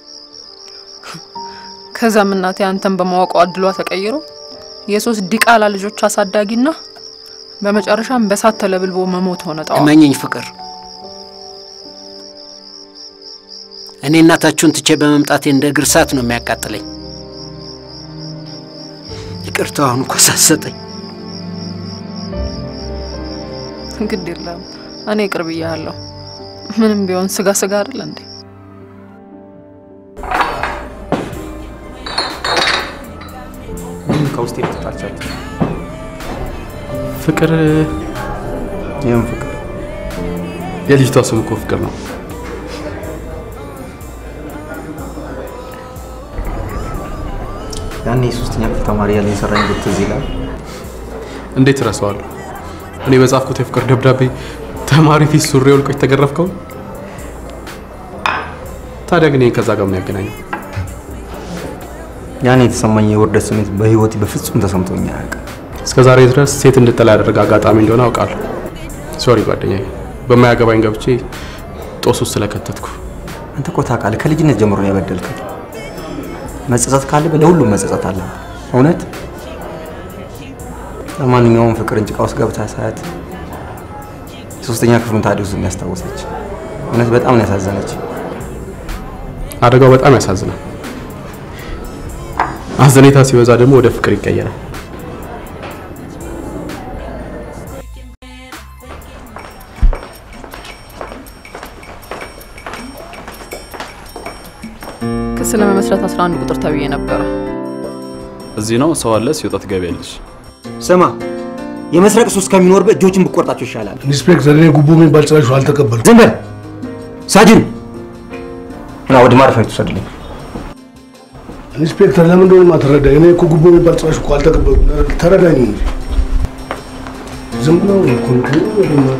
ከዛም እናቴ አንተን በማወቀው እድሏ ተቀይሮ የሶስት ዲቃላ ልጆች አሳዳጊና በመጨረሻም በሳት ተለብልቦ መሞት ሆነ። ጠዋ እመኝኝ ፍቅር፣ እኔ እናታችሁን ትቼ በመምጣቴ እንደ እግር እሳት ነው የሚያቃጥለኝ። ይቅርታ አሁን እኮ ሳሰጠኝ። ግድ የለም እኔ ቅርብ እያለሁ ምንም ቢሆን ስጋ ስጋ አይደል እንዴ? ምን ከውስጥ ልትጣልቻለች? ፍቅር ይህም ፍቅር የልጅቷ ስም እኮ ፍቅር ነው። ያኔ የሶስተኛ ክፍል ተማሪ ያለ የሰራኝ ጉድ ትዝ ይላል። እንዴት እረሳዋለሁ? እኔ በጻፍኩት የፍቅር ደብዳቤ ተማሪ ፊት ሱሪ ወልቆ የተገረፍከው። ታዲያ ግን ይህን ከዛ ጋር ምን ያገናኘው? ያኔ የተሰማኝ የውርደት ስሜት በህይወቴ በፍጹም ተሰምቶኝ አያውቅም። እስከ ዛሬ ድረስ ሴት እንድጠላ ያደረገ አጋጣሚ እንደሆነ አውቃለሁ። ሶሪ ጓደኛዬ፣ በማያገባኝ ገብቼ ጦስ ውስጥ ስለከተትኩ። አንተ እኮ ታውቃለህ፣ ከልጅነት ጀምሮ ነው የበደልከኝ። መጸጸት ካለብህ ለሁሉም መጸጸት አለ። እውነት ለማንኛውም ፍቅርን ጭቃ ውስጥ ገብታ ሳያት የሶስተኛ ክፍሉን ታዲዮስ የሚያስታወሰች እውነት በጣም ነው ያሳዘነች። አደጋው በጣም ያሳዝናል። አዘኔታ ሲበዛ ደግሞ ወደ ፍቅር ይቀየራል። ክስ ለመመስረት 11 ቁጥር ተብዬ ነበረ። እዚህ ነው ሰው አለ፣ ሲወጣ ትገቢያለሽ። ስማ፣ የመስረቅ ሱስ ከሚኖርበት እጆችን ብቆርጣቸው ይሻላል። ኢንስፔክተር፣ እኔ ጉቦ የሚባል ጭራሽ አልተቀበልኩም። ዝም በል ሳጅን። ና ወደ ማረፊያ ትወሰድልኝ። ኢንስፔክተር፣ ለምን እንደሆነ ማትረዳኝ? እኔ እኮ ጉቦ የሚባል ጭራሽ እኮ አልተቀበልኩም። ተረዳኝ እንጂ ዝም ብለው እኮ ነው።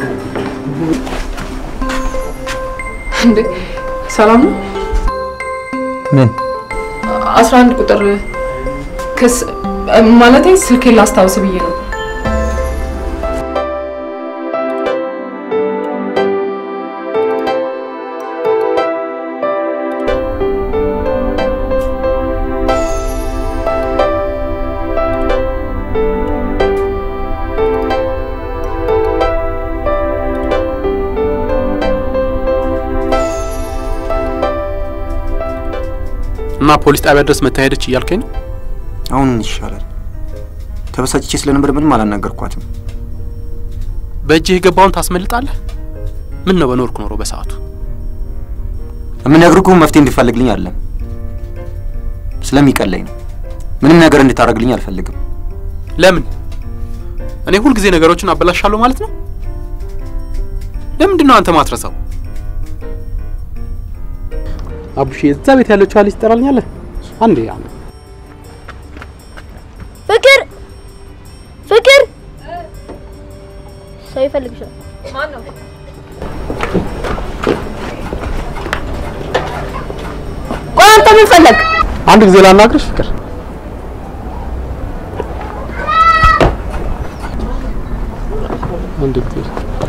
እንዴ ሰላም ነው? ምን 11 ቁጥር ክስ ማለቴ ስልኬን ላስታውስ ብዬ ነው። እና ፖሊስ ጣቢያ ድረስ መታሄደች እያልከኝ ነው? አሁን ምን ይሻላል? ተበሳጭቼ ስለነበር ምንም አላናገርኳትም። በእጅህ የገባውን ታስመልጣለህ? ምን ነው በኖርኩ ኖሮ በሰዓቱ የምነግርህ እኮ መፍትሄ እንዲፈልግልኝ አይደለም፣ ስለሚቀለኝ ነው። ምንም ነገር እንድታደርግልኝ አልፈልግም። ለምን? እኔ ሁልጊዜ ነገሮችን አበላሻለሁ ማለት ነው? ለምንድን ነው አንተ ማትረሳው? አቡሽ እዛ ቤት ያለችው ልጅ ትጠራልኛለህ? አንዴ አንዴ ፍቅር ፍቅር፣ ሰው ይፈልግሻል። ማን ነው? ቆይ አንተ ምን ፈለግ? አንድ ጊዜ ላናግርሽ ፍቅር። አንድ ጊዜ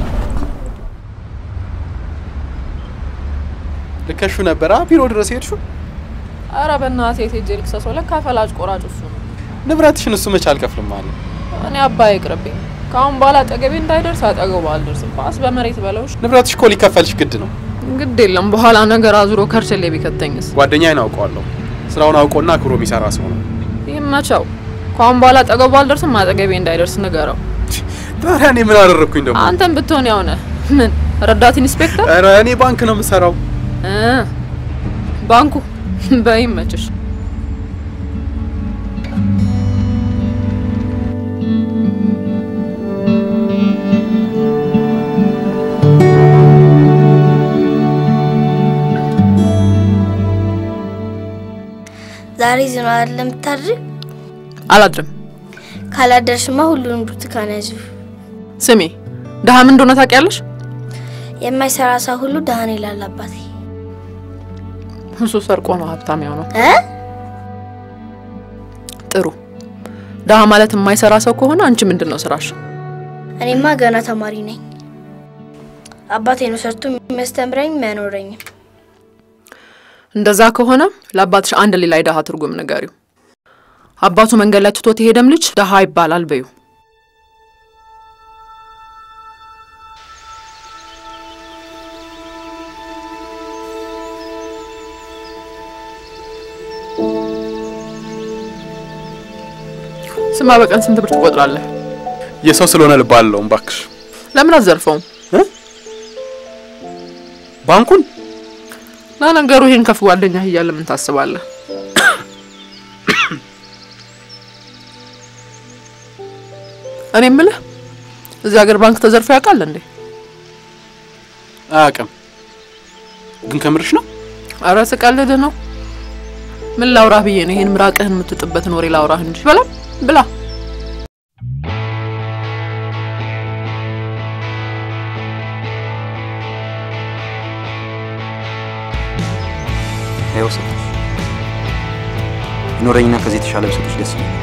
ልከሹ ነበረ ቢሮ ድረስ ሄድሹ? አረ በእናትህ የት ሄጄ ልክሰሰው? ለካ ፈላጭ ቆራጭ እሱ ነው። ንብረትሽን እሱ መች አልከፍልም አለ። እኔ አባይ ይቅርብኝ። ከአሁን በኋላ አጠገቤ እንዳይደርስ አጠገቡ አልደርስም። ባስ በመሬት በለውሽ። ንብረትሽ እኮ ሊከፈልሽ ግድ ነው። ግድ የለም በኋላ ነገር አዙሮ ከርቸሌ ቢከተኝስ? ጓደኛዬን አውቀዋለሁ። ስራውን አውቆና አክብሮ የሚሰራ ሰው ነው። ይመቸው። ከአሁን በኋላ አጠገቡ አልደርስም፣ አጠገቤ እንዳይደርስ ንገረው። ታዲያ እኔ ምን አደረግኩኝ ደግሞ? አንተም ብትሆን ያው ነህ። ምን ረዳት ኢንስፔክተር? ኧረ እኔ ባንክ ነው የምሰራው። እ ባንኩ በይመችሽ። ዛሬ ዝም አይደለም የምታድሪ? አላድርም። ካላደርሽማ ሁሉንም ብርቱካን ያዥው። ስሚ፣ ድሀ ምን እንደሆነ ታውቂያለሽ? የማይሰራ ሰው ሁሉ ደህና ይላል አባቴ። እሱ ሰርቆ ነው ሀብታም የሆነው። እ ጥሩ ድሀ ማለት የማይሰራ ሰው ከሆነ አንቺ ምንድን ነው ስራሽ? እኔማ ገና ተማሪ ነኝ። አባቴ ነው ሰርቶ የሚያስተምረኝ የሚያኖረኝም። እንደዛ ከሆነ ለአባትሽ አንድ ሌላ የድሀ ትርጉም ንገሪው። አባቱ መንገድ ላይ ትቶት የሄደም ልጅ ድሀ ይባላል በዩ። ስማ፣ በቀን ስንት ብር ትቆጥራለህ? የሰው ስለሆነ ልብ አለውም። እባክሽ ለምን አትዘርፈውም? ባንኩን ለነገሩ ይሄን ከፍ ጓደኛህ እያለ ምን ታስባለህ? እኔ የምልህ እዚህ ሀገር ባንክ ተዘርፎ ያውቃል እንዴ? አያውቅም። ግን ከምርሽ ነው? አረ ስቀልድ ነው። ምን ላውራህ ብዬ ነው ይሄን ምራቅህን የምትጥበትን ወሬ ላውራህ እንጂ። በላ ብላ። ይኸው ሰጥሽ ይኖረኝና ከዚህ የተሻለ ብሰጥሽ ደስ ይለኛል።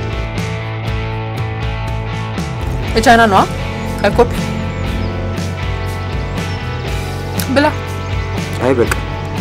የቻይና ነዋ። ቀይ ኮፒ ብላ። አይ በቃ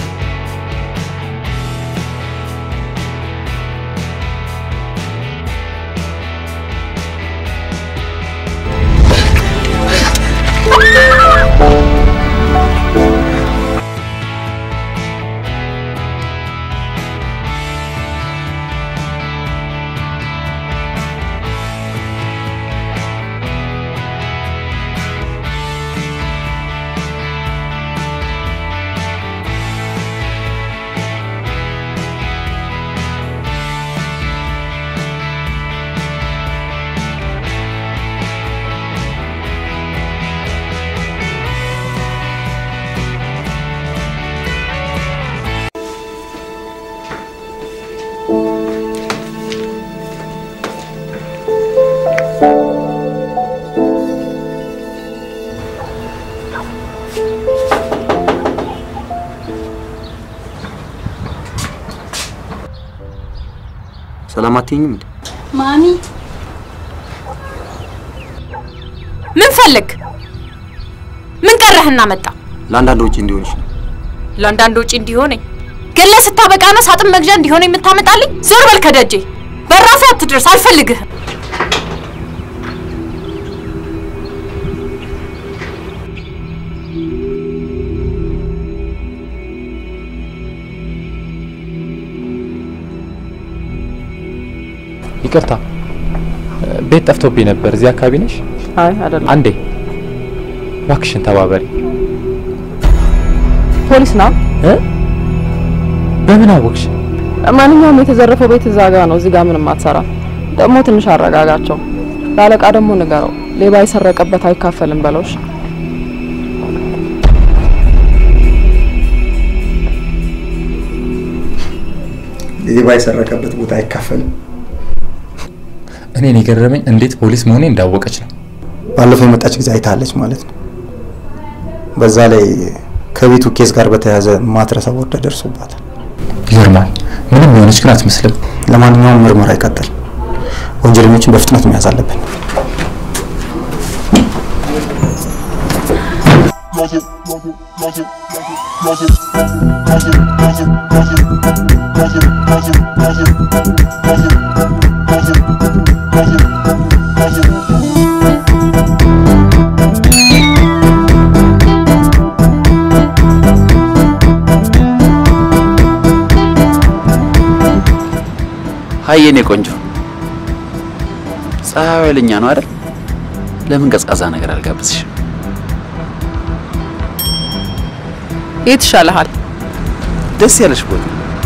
ሰላም አትይኝም እንዴ? ማሚ ምን ፈልግ? ምን ቀረህና መጣ? ለአንዳንድ ወጪ እንዲሆንሽ ነው። ለአንዳንድ ወጪ እንዲሆነኝ ገለ ስታበቃ ነው ሳጥን መግዣ እንዲሆነ የምታመጣልኝ? ዞር በል ከደጄ። በራሴ አትድረስ፣ አልፈልግህም። ይቅርታ ቤት ጠፍቶብኝ ነበር። እዚህ አካባቢ ነሽ? አይ አይደለም። አንዴ እባክሽን ተባበሪ። ፖሊስ ና። እ? በምን አወቅሽ? ማንኛውም የተዘረፈው ቤት እዛ ጋ ነው። እዚህ ጋር ምንም አትሰራ። ደግሞ ትንሽ አረጋጋቸው። ለአለቃ ደግሞ ንገረው፣ ሌባ የሰረቀበት አይካፈልም በለውሽ። ሌባ የሰረቀበት ቦታ አይካፈልም። እኔን የገረመኝ እንዴት ፖሊስ መሆኔ እንዳወቀች ነው። ባለፈው የመጣች ጊዜ አይታለች ማለት ነው። በዛ ላይ ከቤቱ ኬስ ጋር በተያያዘ ማትረሳ ወርዳ ደርሶባታል። ይገርማል። ምንም የሆነች ግን አትመስልም። ለማንኛውም ምርመራ ይቀጥል። ወንጀለኞችን በፍጥነት መያዝ አለብን። ሀይ የኔ ቆንጆ፣ ፀሐዩ ኃይለኛ ነው አይደል? ለምን ቀዝቃዛ ነገር አልጋብዝሽም? የት ይሻልሃል? ደስ ያለሽ ቦታ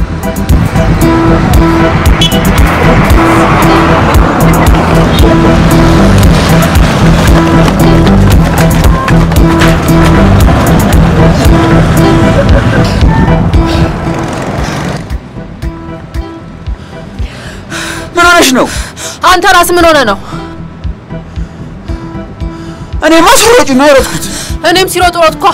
ምን ሆነሽ ነው? አንተ ራስ ምን ሆነ ነው? እኔማ ስሮጭ ነው የሮጥኩት። እኔም ሲሮጥ ሮጥኳ።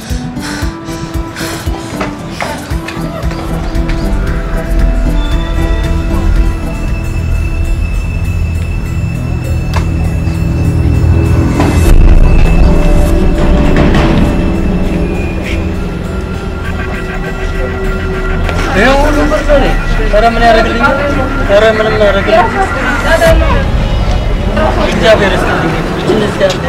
ኧረ ምን ያደርግልኛል? ኧረ ምንም ያደርግልኝ። እግዚአብሔር ይስጥልኝ። እችን እስኪ አንዴ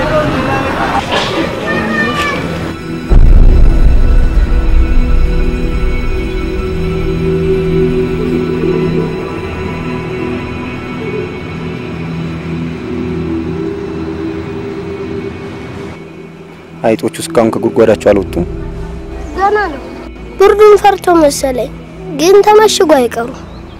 አይጦቹ እስካሁን ከጉድጓዳቸው አልወጡም። ገና ነው። ብርዱን ፈርቶ መሰለኝ፣ ግን ተመሽጎ አይቀሩ።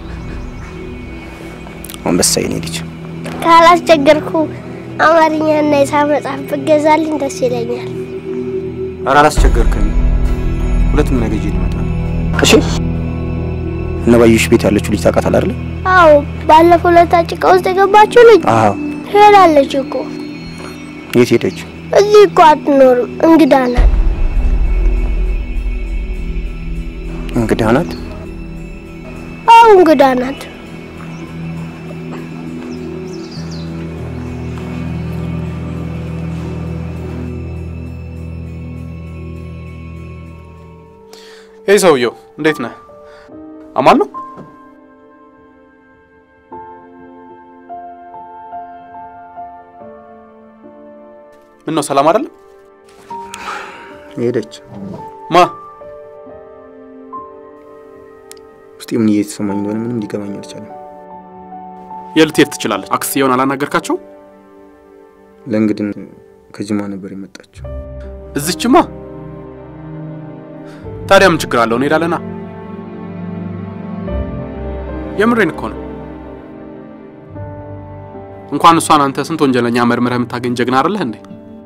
አንበሳ የኔ ልጅ ካላስቸገርኩ አማርኛና ሂሳብ መጽሐፍ ብገዛልኝ ደስ ይለኛል። ኧረ አላስቸገርከኝ። ሁለቱም ነገር ይዤ ልመጣ ነው። እሺ እነ ባዩሽ ቤት ያለችው ልጅ ታውቃታለህ አይደል? አዎ፣ ባለፈው ዕለት ጭቃ ውስጥ የገባችው ልጅ አዎ። ሄዳለች እኮ። የት ሄደች? እዚህ እኮ አትኖርም፣ እንግዳ ናት። እንግዳ ናት። አዎ፣ እንግዳ ናት። ይህ ሰውየው እንዴት ነህ? አማን ነው? ምን ነው ሰላም አይደለም? ሄደች። ማ ውስጤ ምን እየተሰማኝ እንደሆነ ምንም ሊገባኝ አልቻለም። የልትሄድ ትችላለች። አክስየውን አላናገርካቸው? ለእንግድን ከጅማ ነበር የመጣችው። እዚችማ ታዲያ ምን ችግር አለው? እንሄዳለና። የምሬን እኮ ነው። እንኳን እሷን አንተ ስንት ወንጀለኛ መርምረህ የምታገኝ ጀግና አይደለህ እንዴ?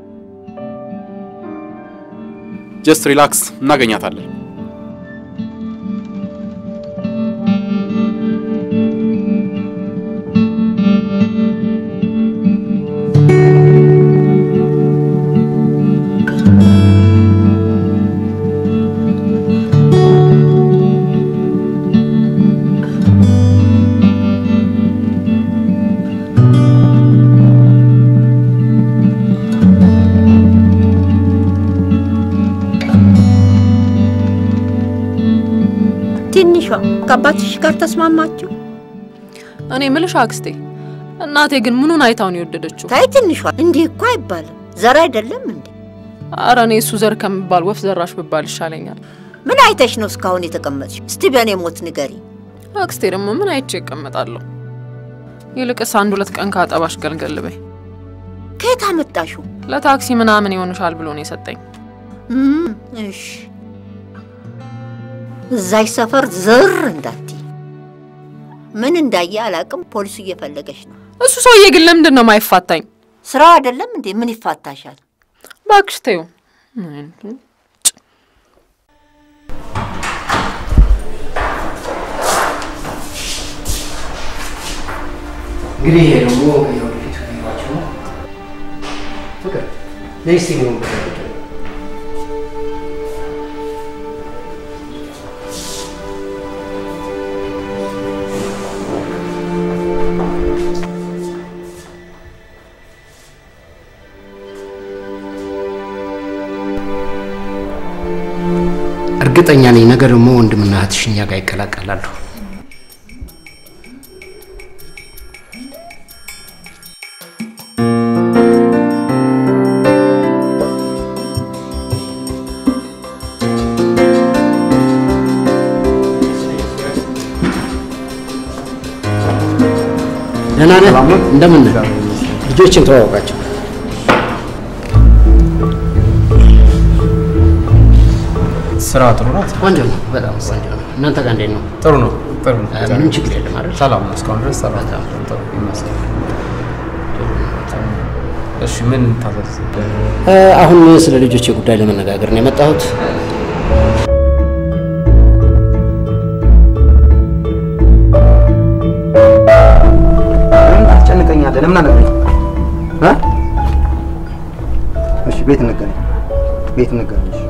ጀስት ሪላክስ፣ እናገኛታለን። ትንሿ ከአባትሽ ጋር ተስማማችሁ? እኔ ምልሽ አክስቴ፣ እናቴ ግን ምኑን አይታው ነው የወደደችው? ታይ ትንሿ፣ እንዲህ እኮ አይባልም። ዘር አይደለም እንዴ? አረ እኔ እሱ ዘር ከሚባል ወፍ ዘራሽ ብባል ይሻለኛል። ምን አይተሽ ነው እስካሁን የተቀመጥሽ? እስቲ በእኔ ሞት ንገሪ። አክስቴ ደግሞ ምን አይቼ እቀመጣለሁ? ይልቅስ አንድ ሁለት ቀን ካጠባሽ ገልገል በይ። ከየት አመጣሽው? ለታክሲ ምናምን ይሆንሻል ብሎ ነው የሰጠኝ። እም፣ እሺ እዛች ሰፈር ዝር እንዳትይ። ምን እንዳየ አላቅም። ፖሊሱ እየፈለገች ነው። እሱ ሰውዬ ግን ለምንድን ነው ማይፋታኝ? ስራው አይደለም እንዴ? ምን ይፋታሻል? እባክሽ ተይው። እንግዲህ ይሄ ደግሞ የወደፊቱ ህይወታችሁ ነው። ፍቅር ነይ እስቲ ነው እርግጠኛ ነኝ ነገ ደግሞ ወንድምና እህትሽ እኛ ጋር ይቀላቀላሉ። ደህና ነህ? እንደምን ነህ? ልጆችን ተዋወቃቸው። ስራ ጥሩ ናት። ቆንጆ ነው፣ በጣም ቆንጆ ነው። እናንተ ጋር እንዴት ነው? ጥሩ ነው። ጥሩ ነው። ምንም ችግር የለም አይደል? ሰላም ነው። እስካሁን ድረስ ሰላም ነው። ጥሩ ይመስገን። እሺ ምን ታዘዝ? እ፣ አሁን ስለ ልጆቼ ጉዳይ ለመነጋገር ነው የመጣሁት። ለምን ታስጨንቀኛለህ? ለምን አነግረኝ? እሺ ቤት እንገናኝ፣ ቤት እንገናኝ። እሺ።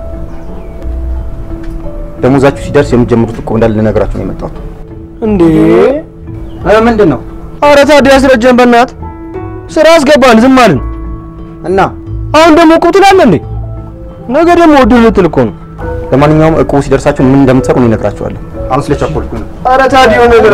ደሞዛችሁ ሲደርስ የምትጀምሩት እኮ እንዳለ ልነግራችሁ ነው የመጣሁት። እንዴ እ፣ ምንድን ነው? አረ ታዲያ አስረጀን በእናት ስራ አስገባን ዝም አልን እና አሁን ደግሞ እኮ ትላለህ እንዴ ነገ ደግሞ እድል ልትል እኮ ነው ለማንኛውም እቁቡ ሲደርሳችሁ ምን እንደምትሰሩ እኔ እነግራችኋለሁ። አሁን ስለቸኮልኩኝ ነው። አረ ታዲያ ነገር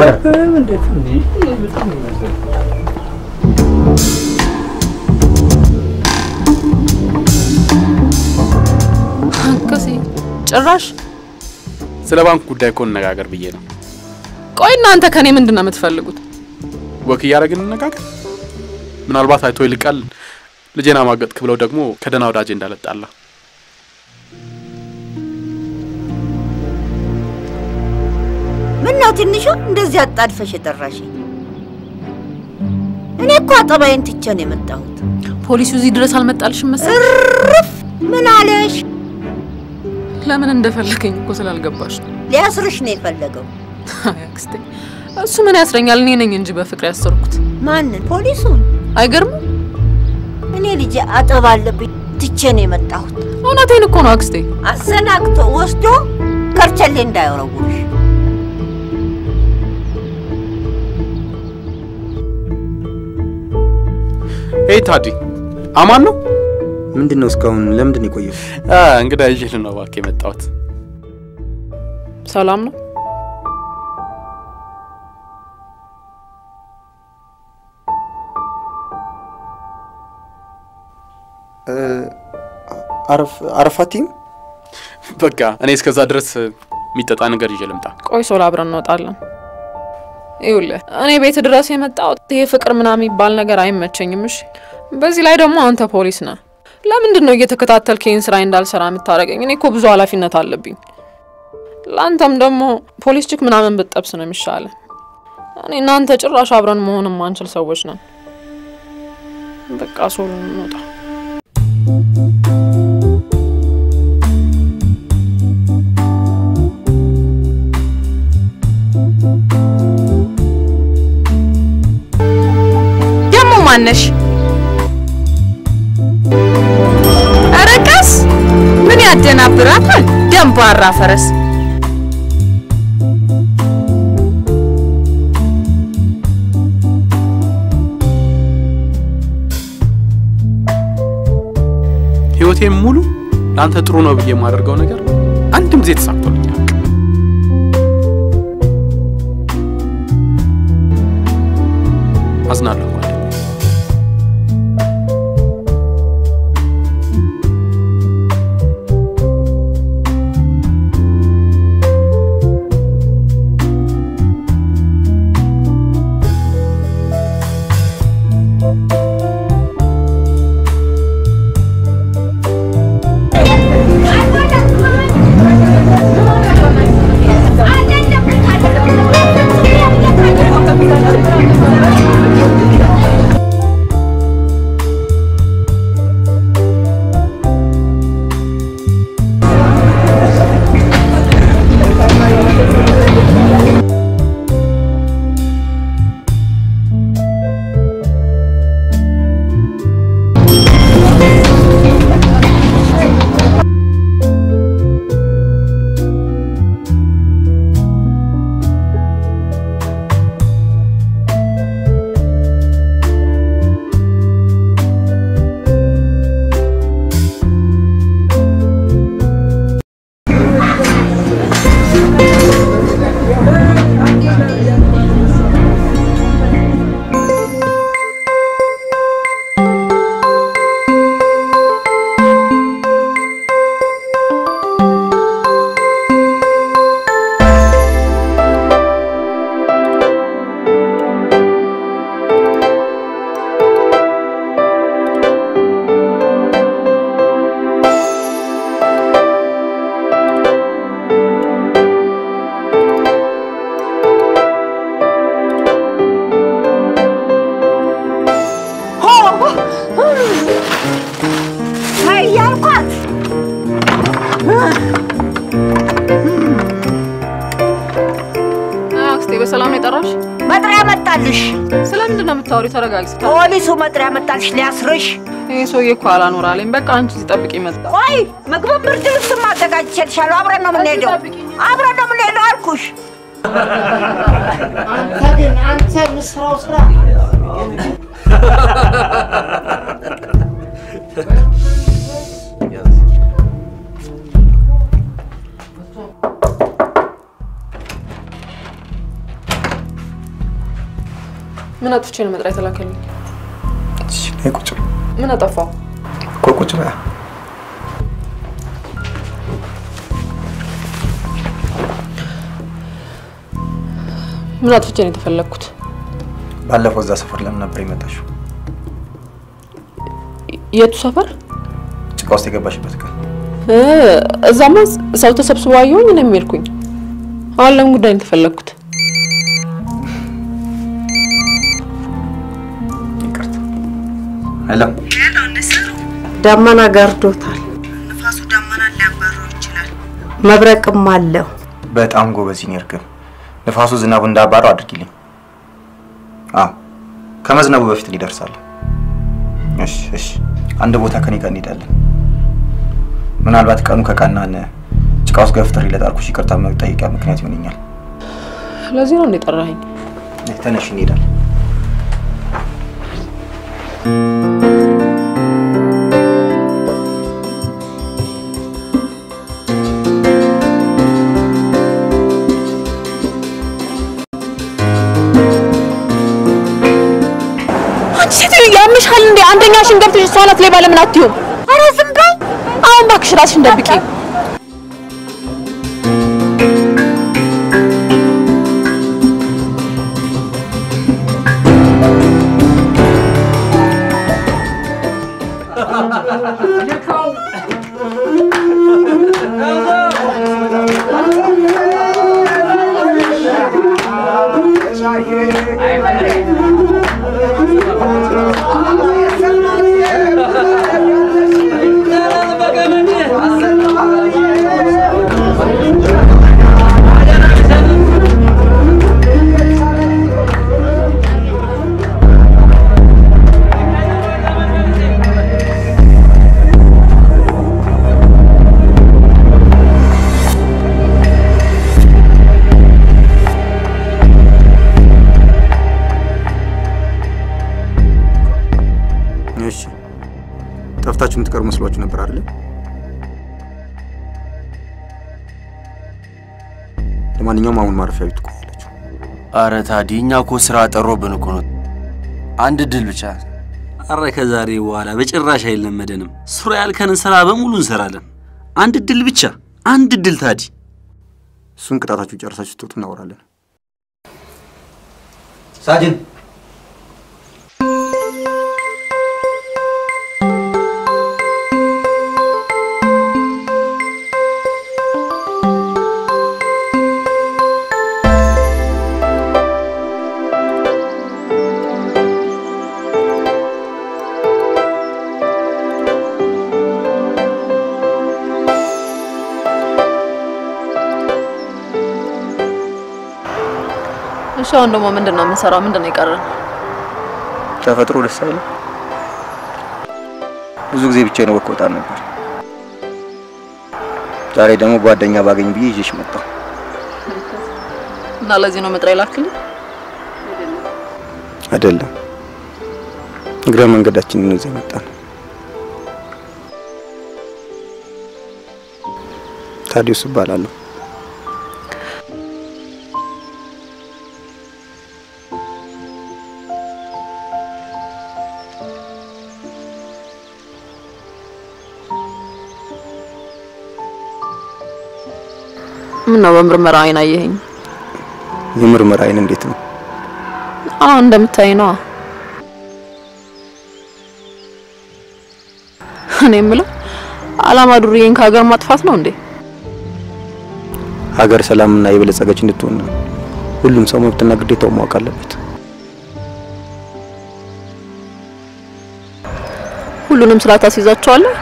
ከሴ ጭራሽ ስለ ባንክ ጉዳይ እኮ እንነጋገር ብዬ ነው። ቆይ እናንተ ከኔ ምንድን ነው የምትፈልጉት? ወክ እያደረግን እንነጋገር። ምናልባት አይቶ ይልቃል ልጄን አማገጥክ ብለው ደግሞ ከደህና ወዳጄ እንዳለጣላ ምን ነው ትንሹ እንደዚህ አጣድፈሽ የጠራሽኝ? እኔ እኮ አጠባይን ትቼ ነው የመጣሁት። ፖሊሱ እዚህ ድረስ አልመጣልሽም መሰል? እርፍ! ምን አለሽ? ለምን እንደፈለገኝ እኮ ስላልገባሽ ነው። ሊያስርሽ ነው የፈለገው። አይ አክስቴ፣ እሱ ምን ያስረኛል? እኔ ነኝ እንጂ በፍቅር ያሰርኩት። ማንን? ፖሊሱን? አይገርምም? እኔ ልጄ አጠባ አለብኝ ትቼ ነው የመጣሁት። እውነቴን እኮ ነው አክስቴ። አሰናግቶ ወስዶ ከርቸሌ እንዳይወረውርሽ። ሄይ ታዲ አማን ነው? ምንድን ነው እስካሁን ለምንድን ነው የቆየው? እንግዳ ይዤ ነው እባክህ የመጣሁት። ሰላም ነው? አረፍ አረፋቲም በቃ እኔ እስከዛ ድረስ የሚጠጣ ነገር ይዤ ልምጣ። ቆይ ሶላ አብረን እንወጣለን። ይኸውልህ እኔ ቤት ድረስ የመጣሁት ይሄ ፍቅር ምናምን የሚባል ነገር አይመቸኝም። እሺ፣ በዚህ ላይ ደግሞ አንተ ፖሊስ ነህ። ለምንድን ነው እየተከታተልክ ይህን ስራ እንዳልሰራ የምታደርገኝ? እኔ እኮ ብዙ ኃላፊነት አለብኝ። ለአንተም ደግሞ ፖሊስ ችክ ምናምን ብትጠብስ ነው የሚሻለ። እኔ እናንተ ጭራሽ አብረን መሆን የማንችል ሰዎች ነን። በቃ ሶሎ እንውጣ። ደግሞ ማነሽ? ኧረ ቀስ! ምን ያደናብራታል? ደንባራ ፈረስ። ህይወቴም ሙሉ ለአንተ ጥሩ ነው ብዬ የማደርገው ነገር አንድም ጊዜ ተሳክቶልኛል። አዝናለሁ ጓደኛዬ። Thank you. መጥሪያ መጣልሽ። ስለምንድን ነው የምታወሪው? ተረጋጊ። ፖሊሱ መጥሪያ መጣልሽ ሊያስርሽ። ይህ ሰውዬ እኮ አላኖር አለኝ። በቃ አንቺ እዚህ ጠብቂ መጣ። ቆይ ምግብ ብርድ ልብስም አዘጋጅቼልሻለሁ። አብረን ነው የምንሄደው። አብረን ነው የምንሄደው አልኩሽ። አንተ ግን አንተ የምትሰራው ስራ ምን አጥፍቼ ነው መጥሪያ የተላከልኝ? ነይ ቁጭ በይ ምን አጠፋው? እኮ ቁጭ በይ። ምን አጥፍቼ ነው የተፈለግኩት? ባለፈው እዛ ሰፈር ለምን ነበር የመጣሽው? የቱ ሰፈር? ጭቃ ውስጥ የገባሽበት ቀን እ፣ እዛማ ሰው ተሰብስቦ አየሁኝ ነው የሚሄድኩኝ። አሁን ለምን ጉዳይ ነው የተፈለግኩት? ሄሎ ደመና ገርዶታል። ንፋሱ ደመና ሊያባረው ይችላል። መብረቅም አለው። በጣም ጎበዝ የኔ እርግብ። ንፋሱ ዝናቡ እንዳባረው አድርጊልኝ። አዎ ከመዝነቡ በፊት ሊደርሳል። እሺ እሺ። አንድ ቦታ ከኔ ጋር እንሄዳለን። ምናልባት ቀኑ ከቀናን ጭቃ ውስጥ ገፍትሬ ለጣልኩሽ ይቅርታ መጠየቂያ ምክንያት ይሆነኛል። ለዚህ ነው እንደ ጠራኸኝ? ተነሽ እንሄዳለን። አንቺ ሴትዮ ያምሻል እንዴ? አንደኛሽን ገብተሽ እሷ ናት ሌባ ለምን አትይውም? ኧረ ዝም በይ። አሁን እባክሽ ራስሽን ደብቂ። እሺ ጠፍታችሁ የምትቀሩ መስሏችሁ ነበር አይደለ? ለማንኛውም አሁን ማረፊያ ቤት ትቆያላችሁ። አረ ታዲ እኛ እኮ ስራ ጠሮብን እኮ ነው። አንድ ድል ብቻ አረ ከዛሬ በኋላ በጭራሽ አይለመደንም። ስራ ያልከንን ስራ በሙሉ እንሰራለን። አንድ እድል ብቻ አንድ እድል ታዲ። እሱን ቅጣታችሁ ጨርሳችሁ ስትወጡ እናወራለን። ሳጅን እሺ አሁን ደግሞ ምንድን ነው የምንሰራው? ምንድን ነው የቀረን? ተፈጥሮ ደስ አይልም? ብዙ ጊዜ ብቻዬን ወክ ወጣ ነበር። ዛሬ ደግሞ ጓደኛ ባገኝ ብዬ ይዤሽ መጣሁ። እና ለዚህ ነው መጥሪያ ላክልኝ? አይደለም እግረ መንገዳችንን ይዘን መጣን። ታዲዮስ እባላለሁ። ምን ነው በምርመራ አይን አየኸኝ? የምርመራ አይን እንዴት ነው? አዎ እንደምታይ ነዋ። እኔ የምለው አላማ ዱርዬን ከሀገር ማጥፋት ነው እንዴ? ሀገር ሰላምና የበለጸገች እንድትሆን ሁሉም ሰው መብትና ግዴታው ማወቅ አለበት። ሁሉንም ስራ ታስይዛቸዋለህ?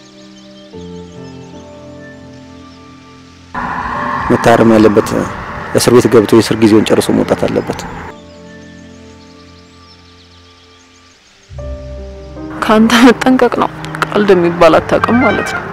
መታረም ያለበት እስር ቤት ገብቶ የእስር ጊዜውን ጨርሶ መውጣት አለበት። ከአንተ መጠንቀቅ ነው። ቀልድ የሚባል አታውቅም ማለት ነው።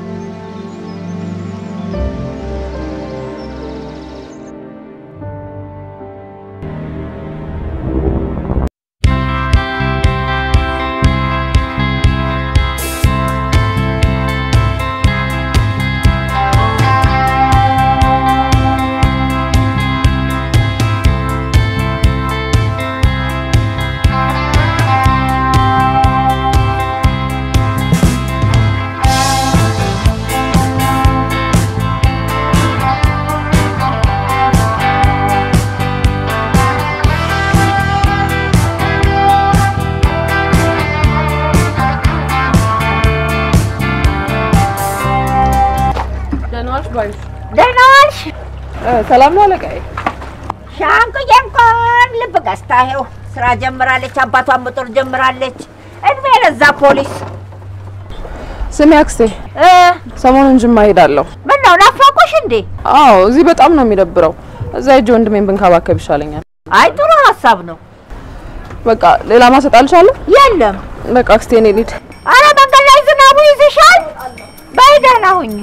ደህና ዋልሽ ባዩሽ? ደህና ዋልሽ? ሰላም ነው አለቃዬ? ሻንቁዬ እንኳን ልብ ገዝታ ይኸው ስራ ጀምራለች። አባቷን መጦር ጀምራለች። እድሜ ለዛ ፖሊስ። ስሚ አክስቴ፣ ሰሞኑን ጅማ ሄዳለሁ። ምን ነው ናፈቁሽ እንዴ? አዎ፣ እዚህ በጣም ነው የሚደብረው። እዛ ሂጅ ወንድሜን ብንከባከብ ይሻለኛል። አይ ጥሩ ሀሳብ ነው። በቃ ሌላ ማሰጥ አልቻለሁ። የለም በቃ አክስቴ እኔ ልሂድ። አረ መንገድ ላይ ዝናቡ ይዝሻል። በይ ደህና ሁኚ።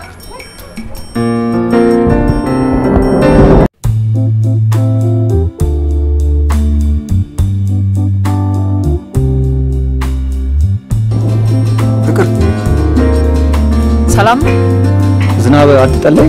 ፍቅር ሰላም ነው? ዝናብ አትጠለይ።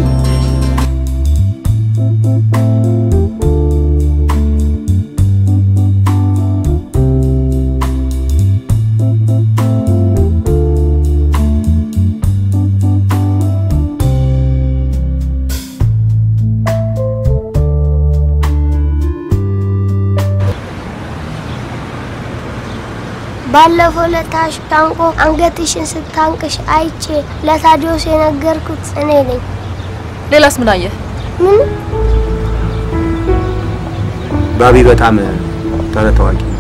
ባለፈው ለታሽ ታንቆ አንገትሽን ስታንቅሽ አይቼ ለታዲዮስ የነገርኩት እኔ ነኝ። ሌላስ ምን አየህ? ምን ባቢ በጣም ተረት ታዋቂ ነው።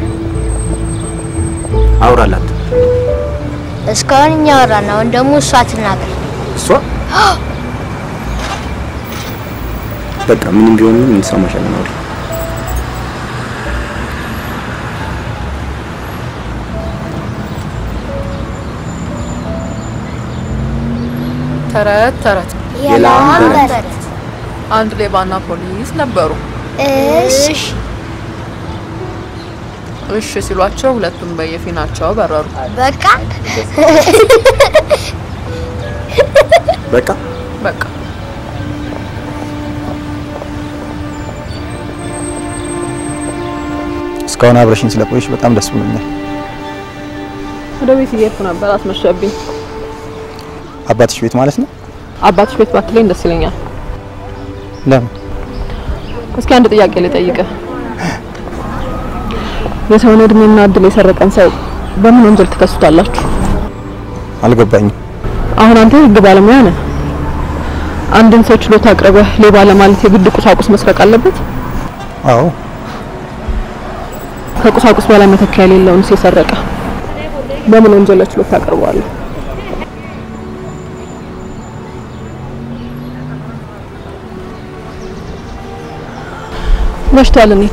አውራላት። እስካሁን እኛ አወራን፣ አሁን ደግሞ እሷ ትናገር። እሷ በቃ ምንም ቢሆን ምን እንሰማሻለን። አውሪ። ተረት ተረት የላም በረት አንድ ሌባና ፖሊስ ነበሩ። እሽ እሺ ሲሏቸው ሁለቱም በየፊናቸው በረሩ። በቃ በቃ በቃ እስካሁን አብረሽኝ ስለቆየሽ በጣም ደስ ብሎኛል። ወደ ቤት እየሄድኩ ነበር፣ አስመሸብኝ። አባትሽ ቤት ማለት ነው? አባትሽ ቤት ባትለኝ ደስ ይለኛል። ለምን? እስኪ አንድ ጥያቄ ልጠይቅህ። የሰውን እድሜና እድል የሰረቀን ሰው በምን ወንጀል ትከሱታላችሁ? አልገባኝም። አሁን አንተ የህግ ባለሙያ ነህ። አንድን ሰው ችሎት አቅርበህ ሌባ ለማለት የግድ ቁሳቁስ መስረቅ አለበት? አዎ ከቁሳቁስ በላይ መተኪያ የሌለውን የሰረቀ በምን ወንጀል ለችሎት ታቀርበዋለህ? መሽቷል፣ እንሂድ።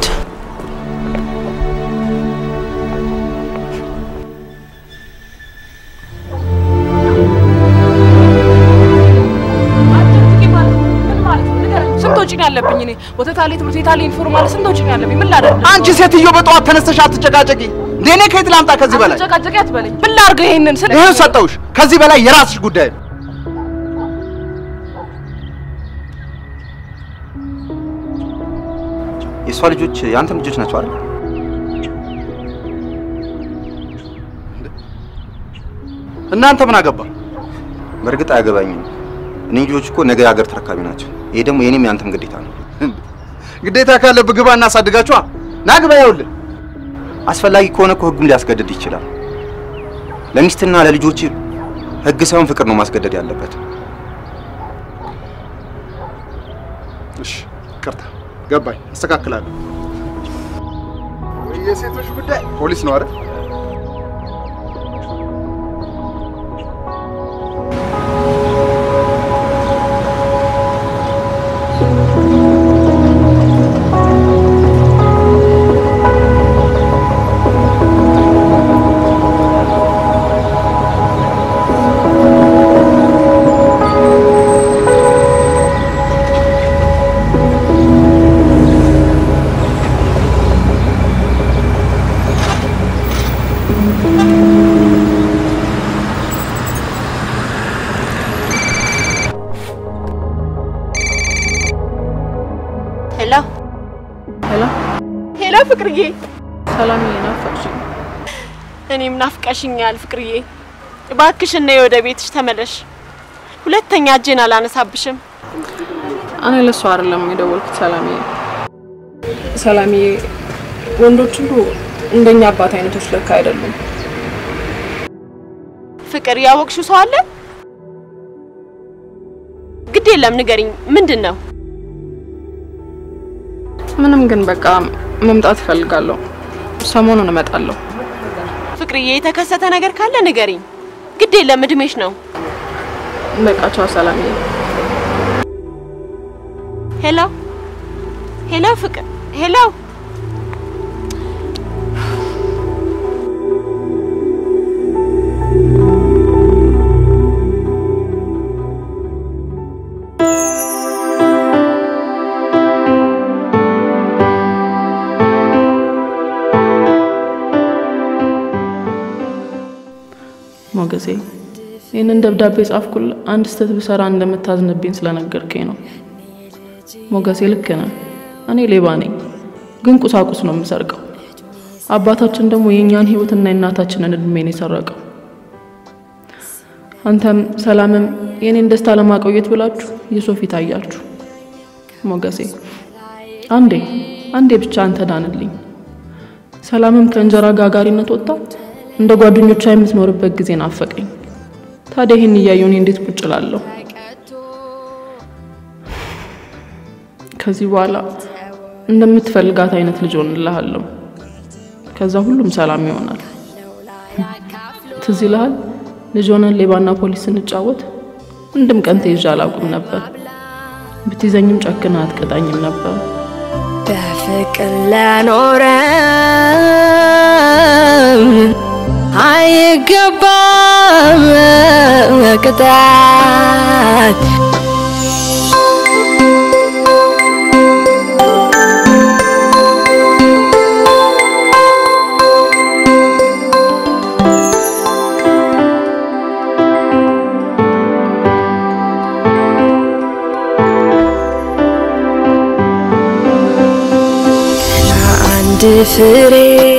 ስንት ወጪ ነው ያለብኝ? እኔ ወተት አለ፣ ትምህርት ቤት አለ፣ ዩኒፎርም አለ። ስንት ወጪ ነው ያለብኝ? ምን ላደርግ? አንቺ ሴትዮ በጠዋት ተነስተሽ አትጨቃጨቂ። እንዴ እኔ ከየት ላምጣ ከዚህ በላይ? ጨቃጨቂ አትበለኝ። ምን ላድርግ? ይሄንን ስለ ይሄን ሰጠውሽ። ከዚህ በላይ የራስሽ ጉዳይ ነው። የእሷ ልጆች የአንተም ልጆች ናቸው አይደል? እናንተ ምን አገባ? በእርግጥ አያገባኝም። እኔ ልጆች እኮ ነገ የሀገር ተረካቢ ናቸው። ይሄ ደግሞ የኔም የአንተም ግዴታ ነው። ግዴታ ካለብህ ግባ እናሳድጋችኋ። ና ግባ። ይኸውልህ አስፈላጊ ከሆነ እኮ ህጉም ሊያስገድድ ይችላል። ለሚስትና ለልጆች ህግ ሳይሆን ፍቅር ነው ማስገደድ ያለበት። እሺ፣ ይቅርታ ገባኝ፣ አስተካክላለሁ። ወይ የሴቶች ጉዳይ ፖሊስ ነው አይደል? ሄሎ ሄሎ፣ ፍቅርዬ ሰላምዬ፣ ናፈቅሽኝ። እኔም ናፍቀሽኛል ፍቅርዬ። እባክሽን ነይ ወደ ቤትሽ ተመለሽ። ሁለተኛ እጄን አላነሳብሽም። እኔ ለሱ አይደለም የደወልኩት ሰላምዬ። ሰላምዬ፣ ወንዶች ሁሉ እንደኛ አባት አይነቶች ለካ አይደሉም። ፍቅር ያወቅሽው ሰው አለ? ግድ የለም ንገሪኝ፣ ምንድን ነው? ምንም ግን በቃ መምጣት እፈልጋለሁ። ሰሞኑን እመጣለሁ። ፍቅርዬ፣ የተከሰተ ነገር ካለ ንገሪኝ። ግድ የለም እድሜሽ ነው። በቃ ቻው ሰላምዬ። ሄሎ ሄሎ፣ ፍቅር ሄሎ። ሞገሴ ይህንን ደብዳቤ ጻፍኩል አንድ ስህተት ብሰራ እንደምታዝንብኝ ስለነገርከኝ ነው። ሞገሴ ልክ ነህ። እኔ ሌባ ነኝ፣ ግን ቁሳቁስ ነው የምሰርቀው። አባታችን ደግሞ የእኛን ህይወትና የእናታችንን እድሜን የሰረቀው። አንተም ሰላምም የእኔን ደስታ ለማቆየት ብላችሁ የሰው ፊት አያችሁ። ሞገሴ አንዴ አንዴ ብቻ አንተ ዳንልኝ። ሰላምም ከእንጀራ ጋጋሪነት ወጣ እንደ ጓደኞቿ የምትኖርበት ጊዜ ናፈቀኝ። ታዲያ ይህን እያየሁ እኔ እንዴት ቁጭ እላለሁ? ከዚህ በኋላ እንደምትፈልጋት አይነት ልጅ ሆንልሃለሁ። ከዛ ሁሉም ሰላም ይሆናል። ትዝ ይልሃል ልጅ ሆነን ሌባና ፖሊስ ስንጫወት አንድም ቀን ተይዤ አላውቅም ነበር። ብትይዘኝም ጨክና አትቀጣኝም ነበር። በፍቅር ለኖረ አይገባም ቅጣት። አንድ ፍሬ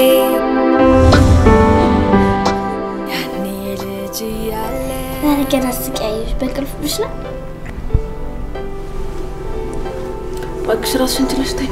ዛሬ ገና ስቀያየሽ በቅልፍሽ ነው። እባክሽ ራስሽን ችለሽ ተኝ።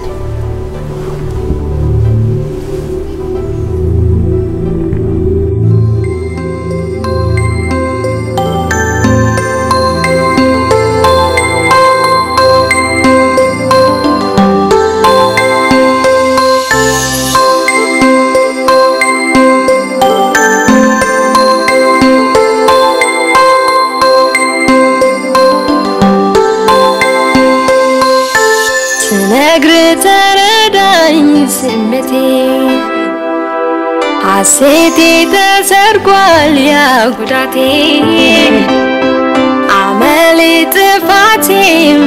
ስነግር ተረዳኝ ስሜቴ ሐሴቴ ተሰርጓል ያ ጉዳቴ አመሌ ጥፋቴም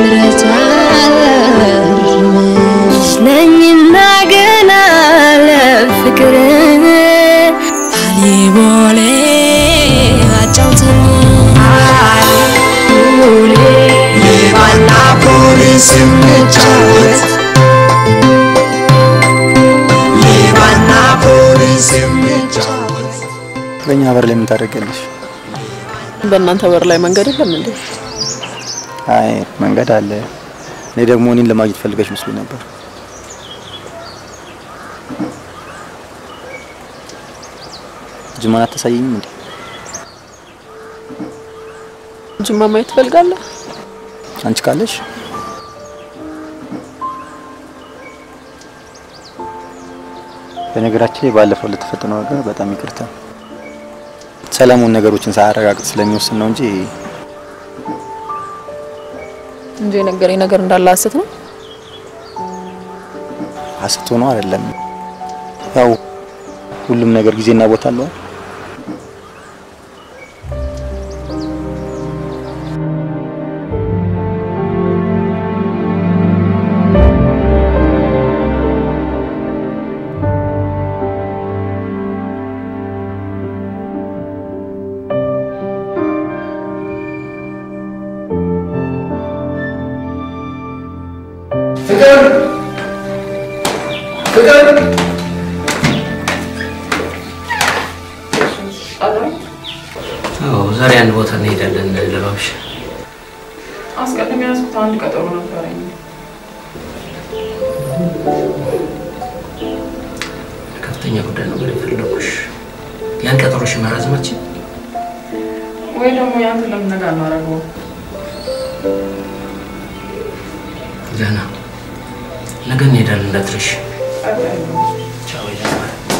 ነኝና ገና ለፍቅር አሊቦሌ አጫውተኝ አሊቦሌ ሌባና ፖሊስ እንጫወት ሌባና ፖሊስ እንጫወት በእኛ በር ላይ ምን ታደርጊያለሽ? በእናንተ በር ላይ መንገድ የለም እንዴ? አይ መንገድ አለ። እኔ ደግሞ እኔን ለማግኘት ፈልገሽ መስሎኝ ነበር። ጅማን አታሳየኝም እንዴ? ጅማ ማየት ትፈልጋለህ? አንቺ ካለሽ በነገራችን ላይ ባለፈው ለተፈጠነው ነገር በጣም ይቅርታ። ሰለሞን ነገሮችን ሳያረጋግጥ ስለሚወስን ነው እንጂ እንጂ የነገረኝ ነገር እንዳለ ሀሰት ነው። ሀሰት ሆኖ አይደለም። ያው ሁሉም ነገር ጊዜና ቦታ አለው። ፍቅር አዎ ዛሬ አንድ ቦታ እንሄዳለን ለባብሽ። አስቀድሜ ያዝኩት አንድ ቀጠሮ ነበረኝ። ከፍተኛ ጉዳይ ነበር የፈለኩሽ። ያን ቀጠሮሽ መራዘማችን ወይ ደግሞ ያንተ ለምን ነገ አናደርገውም? ደህና ነገ እንሄዳለን እንዳትረሽ። ቻው ደህና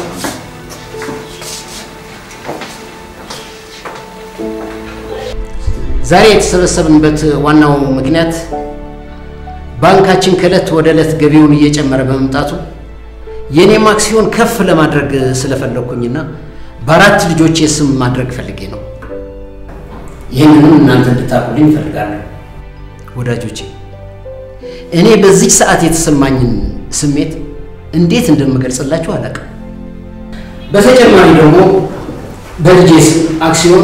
ዛሬ የተሰበሰብንበት ዋናው ምክንያት ባንካችን ከዕለት ወደ ዕለት ገቢውን እየጨመረ በመምጣቱ የኔም አክሲዮን ከፍ ለማድረግ ስለፈለግኩኝና በአራት ልጆቼ ስም ማድረግ ፈልጌ ነው። ይህንንም እናንተ እንድታቁልኝ እፈልጋለሁ። ወዳጆቼ እኔ በዚች ሰዓት የተሰማኝን ስሜት እንዴት እንደምገልጽላችሁ አላውቅም። በተጨማሪ ደግሞ በልጄ ስም አክሲዮን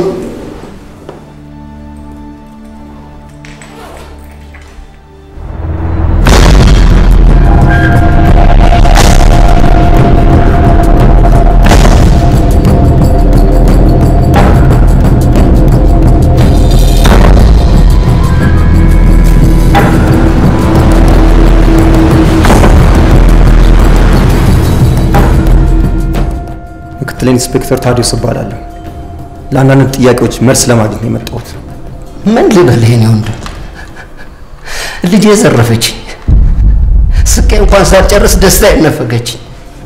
ምክትል ኢንስፔክተር ታዲዮስ እባላለሁ። ለአንዳንድ ጥያቄዎች መልስ ለማግኘት ነው የመጣሁት። ምን ልበልህ የኔ ወንድም፣ ልጄ ዘረፈችኝ። ስቄ እንኳን ሳልጨርስ ደስታ ይነፈገችኝ።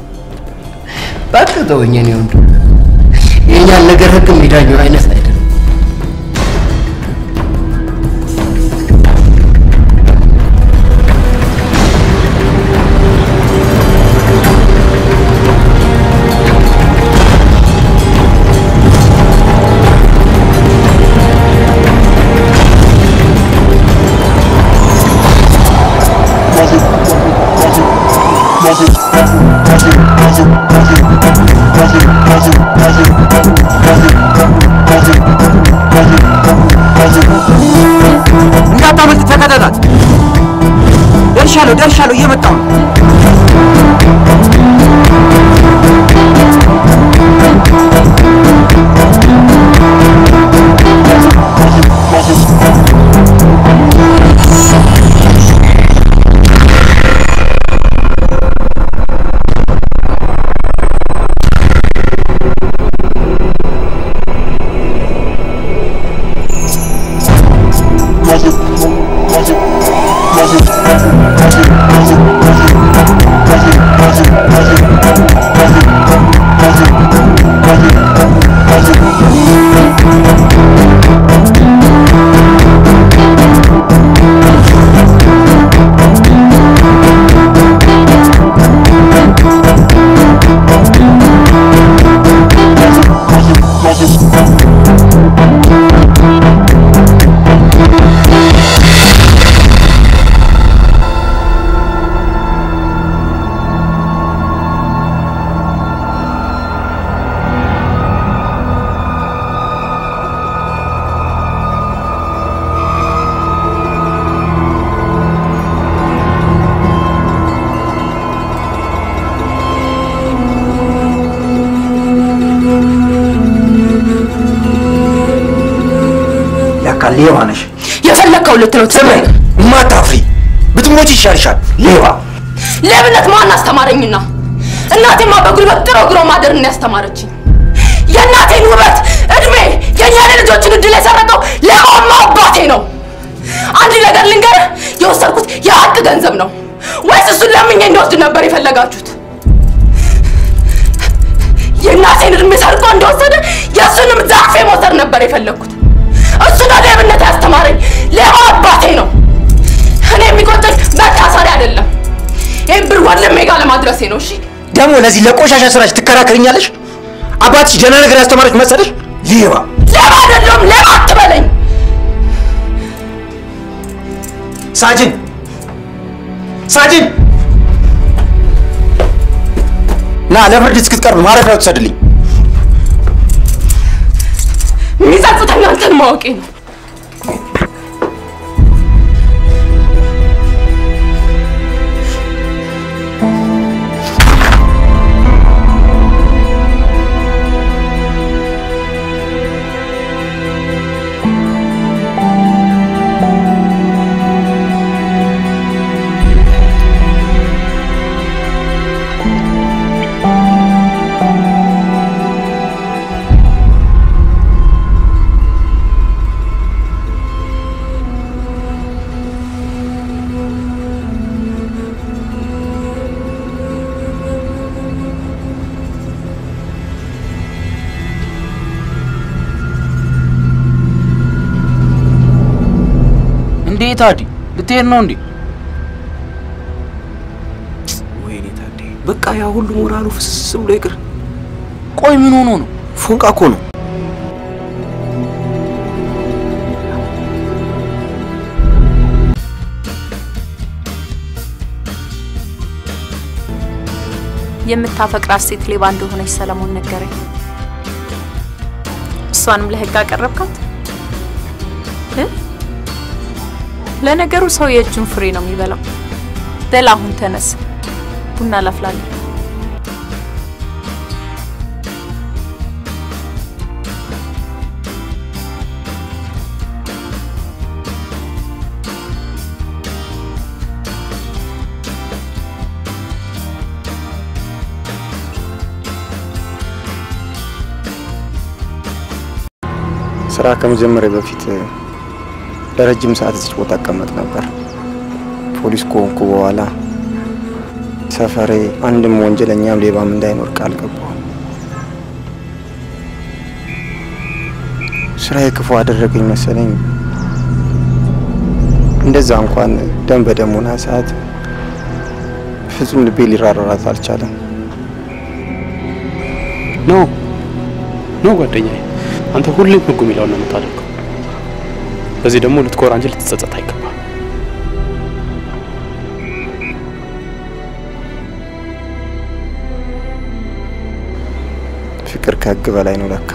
እባክህ ተወኝ የኔ ወንድም። የእኛን ነገር ህግ የሚዳኘው አይነት አይደለም። እንዳታመልጥ፣ ተከተላት። ደርሻለሁ፣ ደርሻለሁ፣ እየመጣሁ ነው። ለካ ሌባ ነሽ። የፈለግከው ልትለው ስሜ ማታፍሪ ብትሞች ይሻልሻል። ሌባ ሌብነት ማን አስተማረኝና? እናቴማ በጉልበት ጥሮ ግሮ ማደርን ያስተማረችኝ። የእናቴን ውበት፣ እድሜ፣ የእኛን ልጆችን እድል የሰረቀው ሌባማ አባቴ ነው። አንድ ነገር ልንገርህ፣ የወሰድኩት የሀቅ ገንዘብ ነው ወይስ እሱን ለምኜ እንደወስድ ነበር የፈለጋችሁት? የእናቴን እድሜ ሰርቆ እንደወሰደ የእሱንም ዛፌ መውሰድ ነበር የፈለግኩት። እሱ ነው ሌብነት ያስተማረኝ። ሌባ አባቴ ነው። እኔ የሚቆጨኝ መታሰሪያ አይደለም፣ ይህን ብር ወንድሜ ጋር ለማድረሴ ነው። እሺ ደግሞ ለዚህ ለቆሻሻ ስራች ትከራከርኛለሽ? አባትሽ ደህና ነገር ያስተማረች መሰለሽ? ሌባ ሌባ አይደለም፣ ሌባ አትበለኝ። ሳጅን ሳጅን ና ለፍርድ እስክትቀርብ ማረፊያ ትሰድልኝ። የሚጸጽተኝ አንተን ማወቄ ነው። ታዲ ልትሄድ ነው እንዴ? ወይኔ ታዴ፣ በቃ ያ ሁሉ ሞራሉ ፍስስ ብሎ ይቅር። ቆይ ምን ሆኖ ነው? ፎንቃ እኮ ነው። የምታፈቅራት ሴት ሌባ እንደሆነች ሰለሞን ነገረኝ። እሷንም ለህግ አቀረብካት? እ? ለነገሩ ሰው የእጁን ፍሬ ነው የሚበላው። በል አሁን ተነስ፣ ቡና ላፍላለሁ። ስራ ከመጀመሪያ በፊት ለረጅም ሰዓት እዚህ ቦታ እቀመጥ ነበር። ፖሊስ ከሆንኩ በኋላ ሰፈሬ አንድም ወንጀለኛም ሌባም እንዳይኖር ቃል ገባሁ። ስራዬ ክፉ አደረገኝ መሰለኝ። እንደዛ እንኳን ደም በደም ሆና ሰዓት ፍጹም ልቤ ሊራራራት አልቻለም። ኖ ኖ ጓደኛዬ፣ አንተ ሁሌም ህጉ የሚለውን ነው የምታደርገው። በዚህ ደግሞ ልትኮራ እንጂ ልትጸጸት አይገባም። ፍቅር ከህግ በላይ ነው ለካ።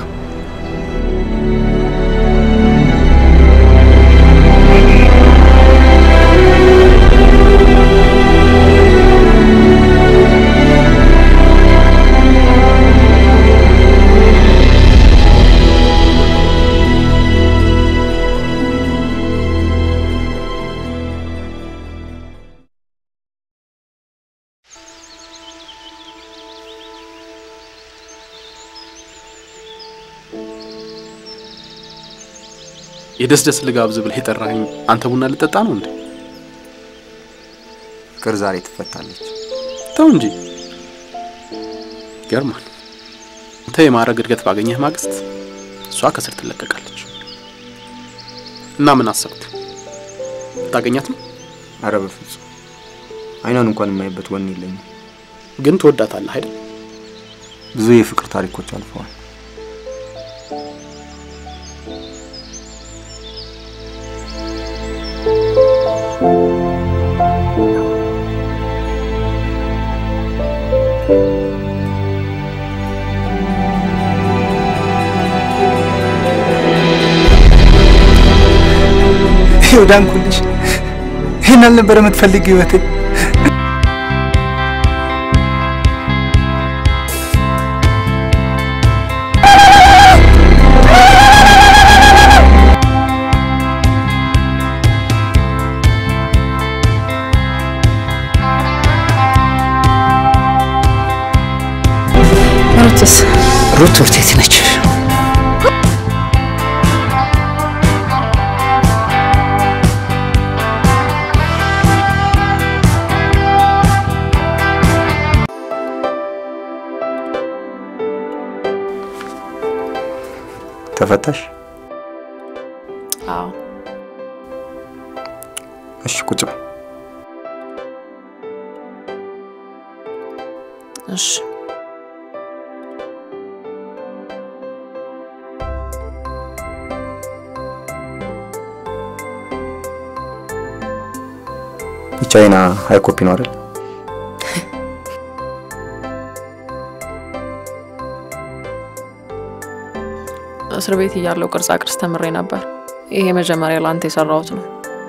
የደስ ደስ ልጋብዝ ብለህ የጠራኸኝ አንተ ቡና ልጠጣ ነው እንዴ? ፍቅር ዛሬ ትፈታለች። ተው እንጂ ይገርማል። አንተ የማዕረግ እድገት ባገኘህ ማግስት እሷ ከስር ትለቀቃለች። እና ምን አሰብክ? ታገኛት ነው? አረ በፍጹም አይኗን እንኳን የማይበት ወኔ የለኝም። ግን ትወዳታለህ አይደል? ብዙ የፍቅር ታሪኮች አልፈዋል። ይኸው ዳንኩልሽ። ይህን አልነበረ የምትፈልግ ህይወቴ። ሩትስ ሩት ትምህርት ቤት ነች። ተፈታሽ? አዎ እሺ ቁጭ በይ። እሺ የቻይና ሀይ ኮፒ ነው አይደል? እስር ቤት እያለው ቅርጻ ቅርጽ ተምሬ ነበር። ይሄ መጀመሪያ ለአንተ የሰራሁት ነው።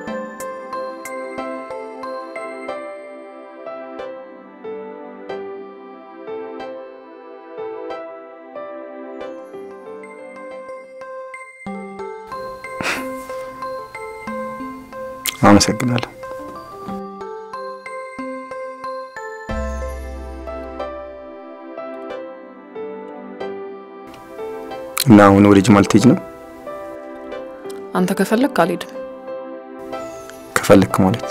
አመሰግናለሁ። እና አሁን ወደ ጅማ ልትሄጂ ነው? አንተ ከፈለግ አልሄድም። ከፈለክ ማለት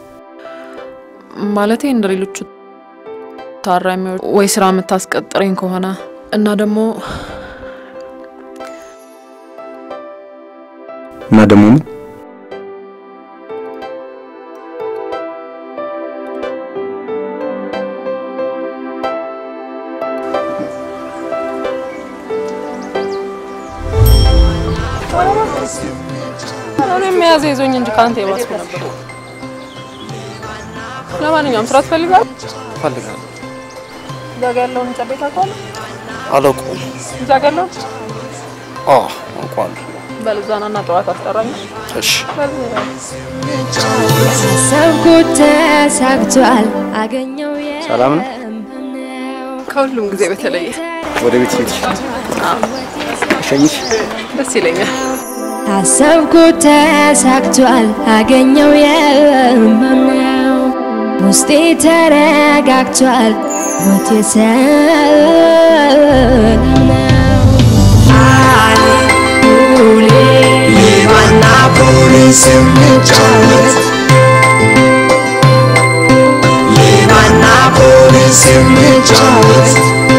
ማለቴ እንደ ሌሎቹ ታራሚዎች ወይ ስራ የምታስቀጥረኝ ከሆነ እና ደግሞ እና ደግሞ ምን እኔም መያዝ ይዞኝ እንጂ ከአንተ የባስኩ ነበር። ለማንኛውም ስራ ትፈልጋለህ? እፈልጋለሁ። እዛ ጋ ያለውን ህንጻ ቤት ታውቀዋለህ? አላውቀውም። እዛ ጋ ያለውን አዎ አውቀዋለሁ። በል እዛ ና እና ጠዋት አስጠራኝ። እሺ በል ያሰብኩት ተሳክቷል አገኘው ሰላም ነው? ከሁሉም ጊዜ በተለየ ወደ ቤት ሄድሽ? እሸኝሽ? ደስ ይለኛል። ያሰብኩት ተሳክቷል አገኘው የማምነው ውስጤ ተረጋግቷል ሞቴ ሰላም ነው ሌባና ፖሊስ እንጫወት ሌባና ፖሊስ እንጫወት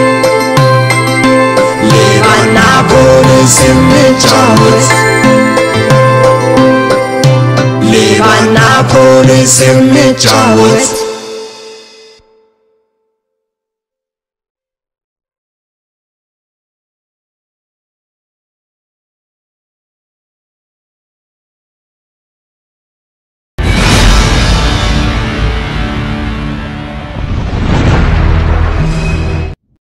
ሌባና ፖሊስ እንጫወት ሌባና ፖሊስ እንጫወት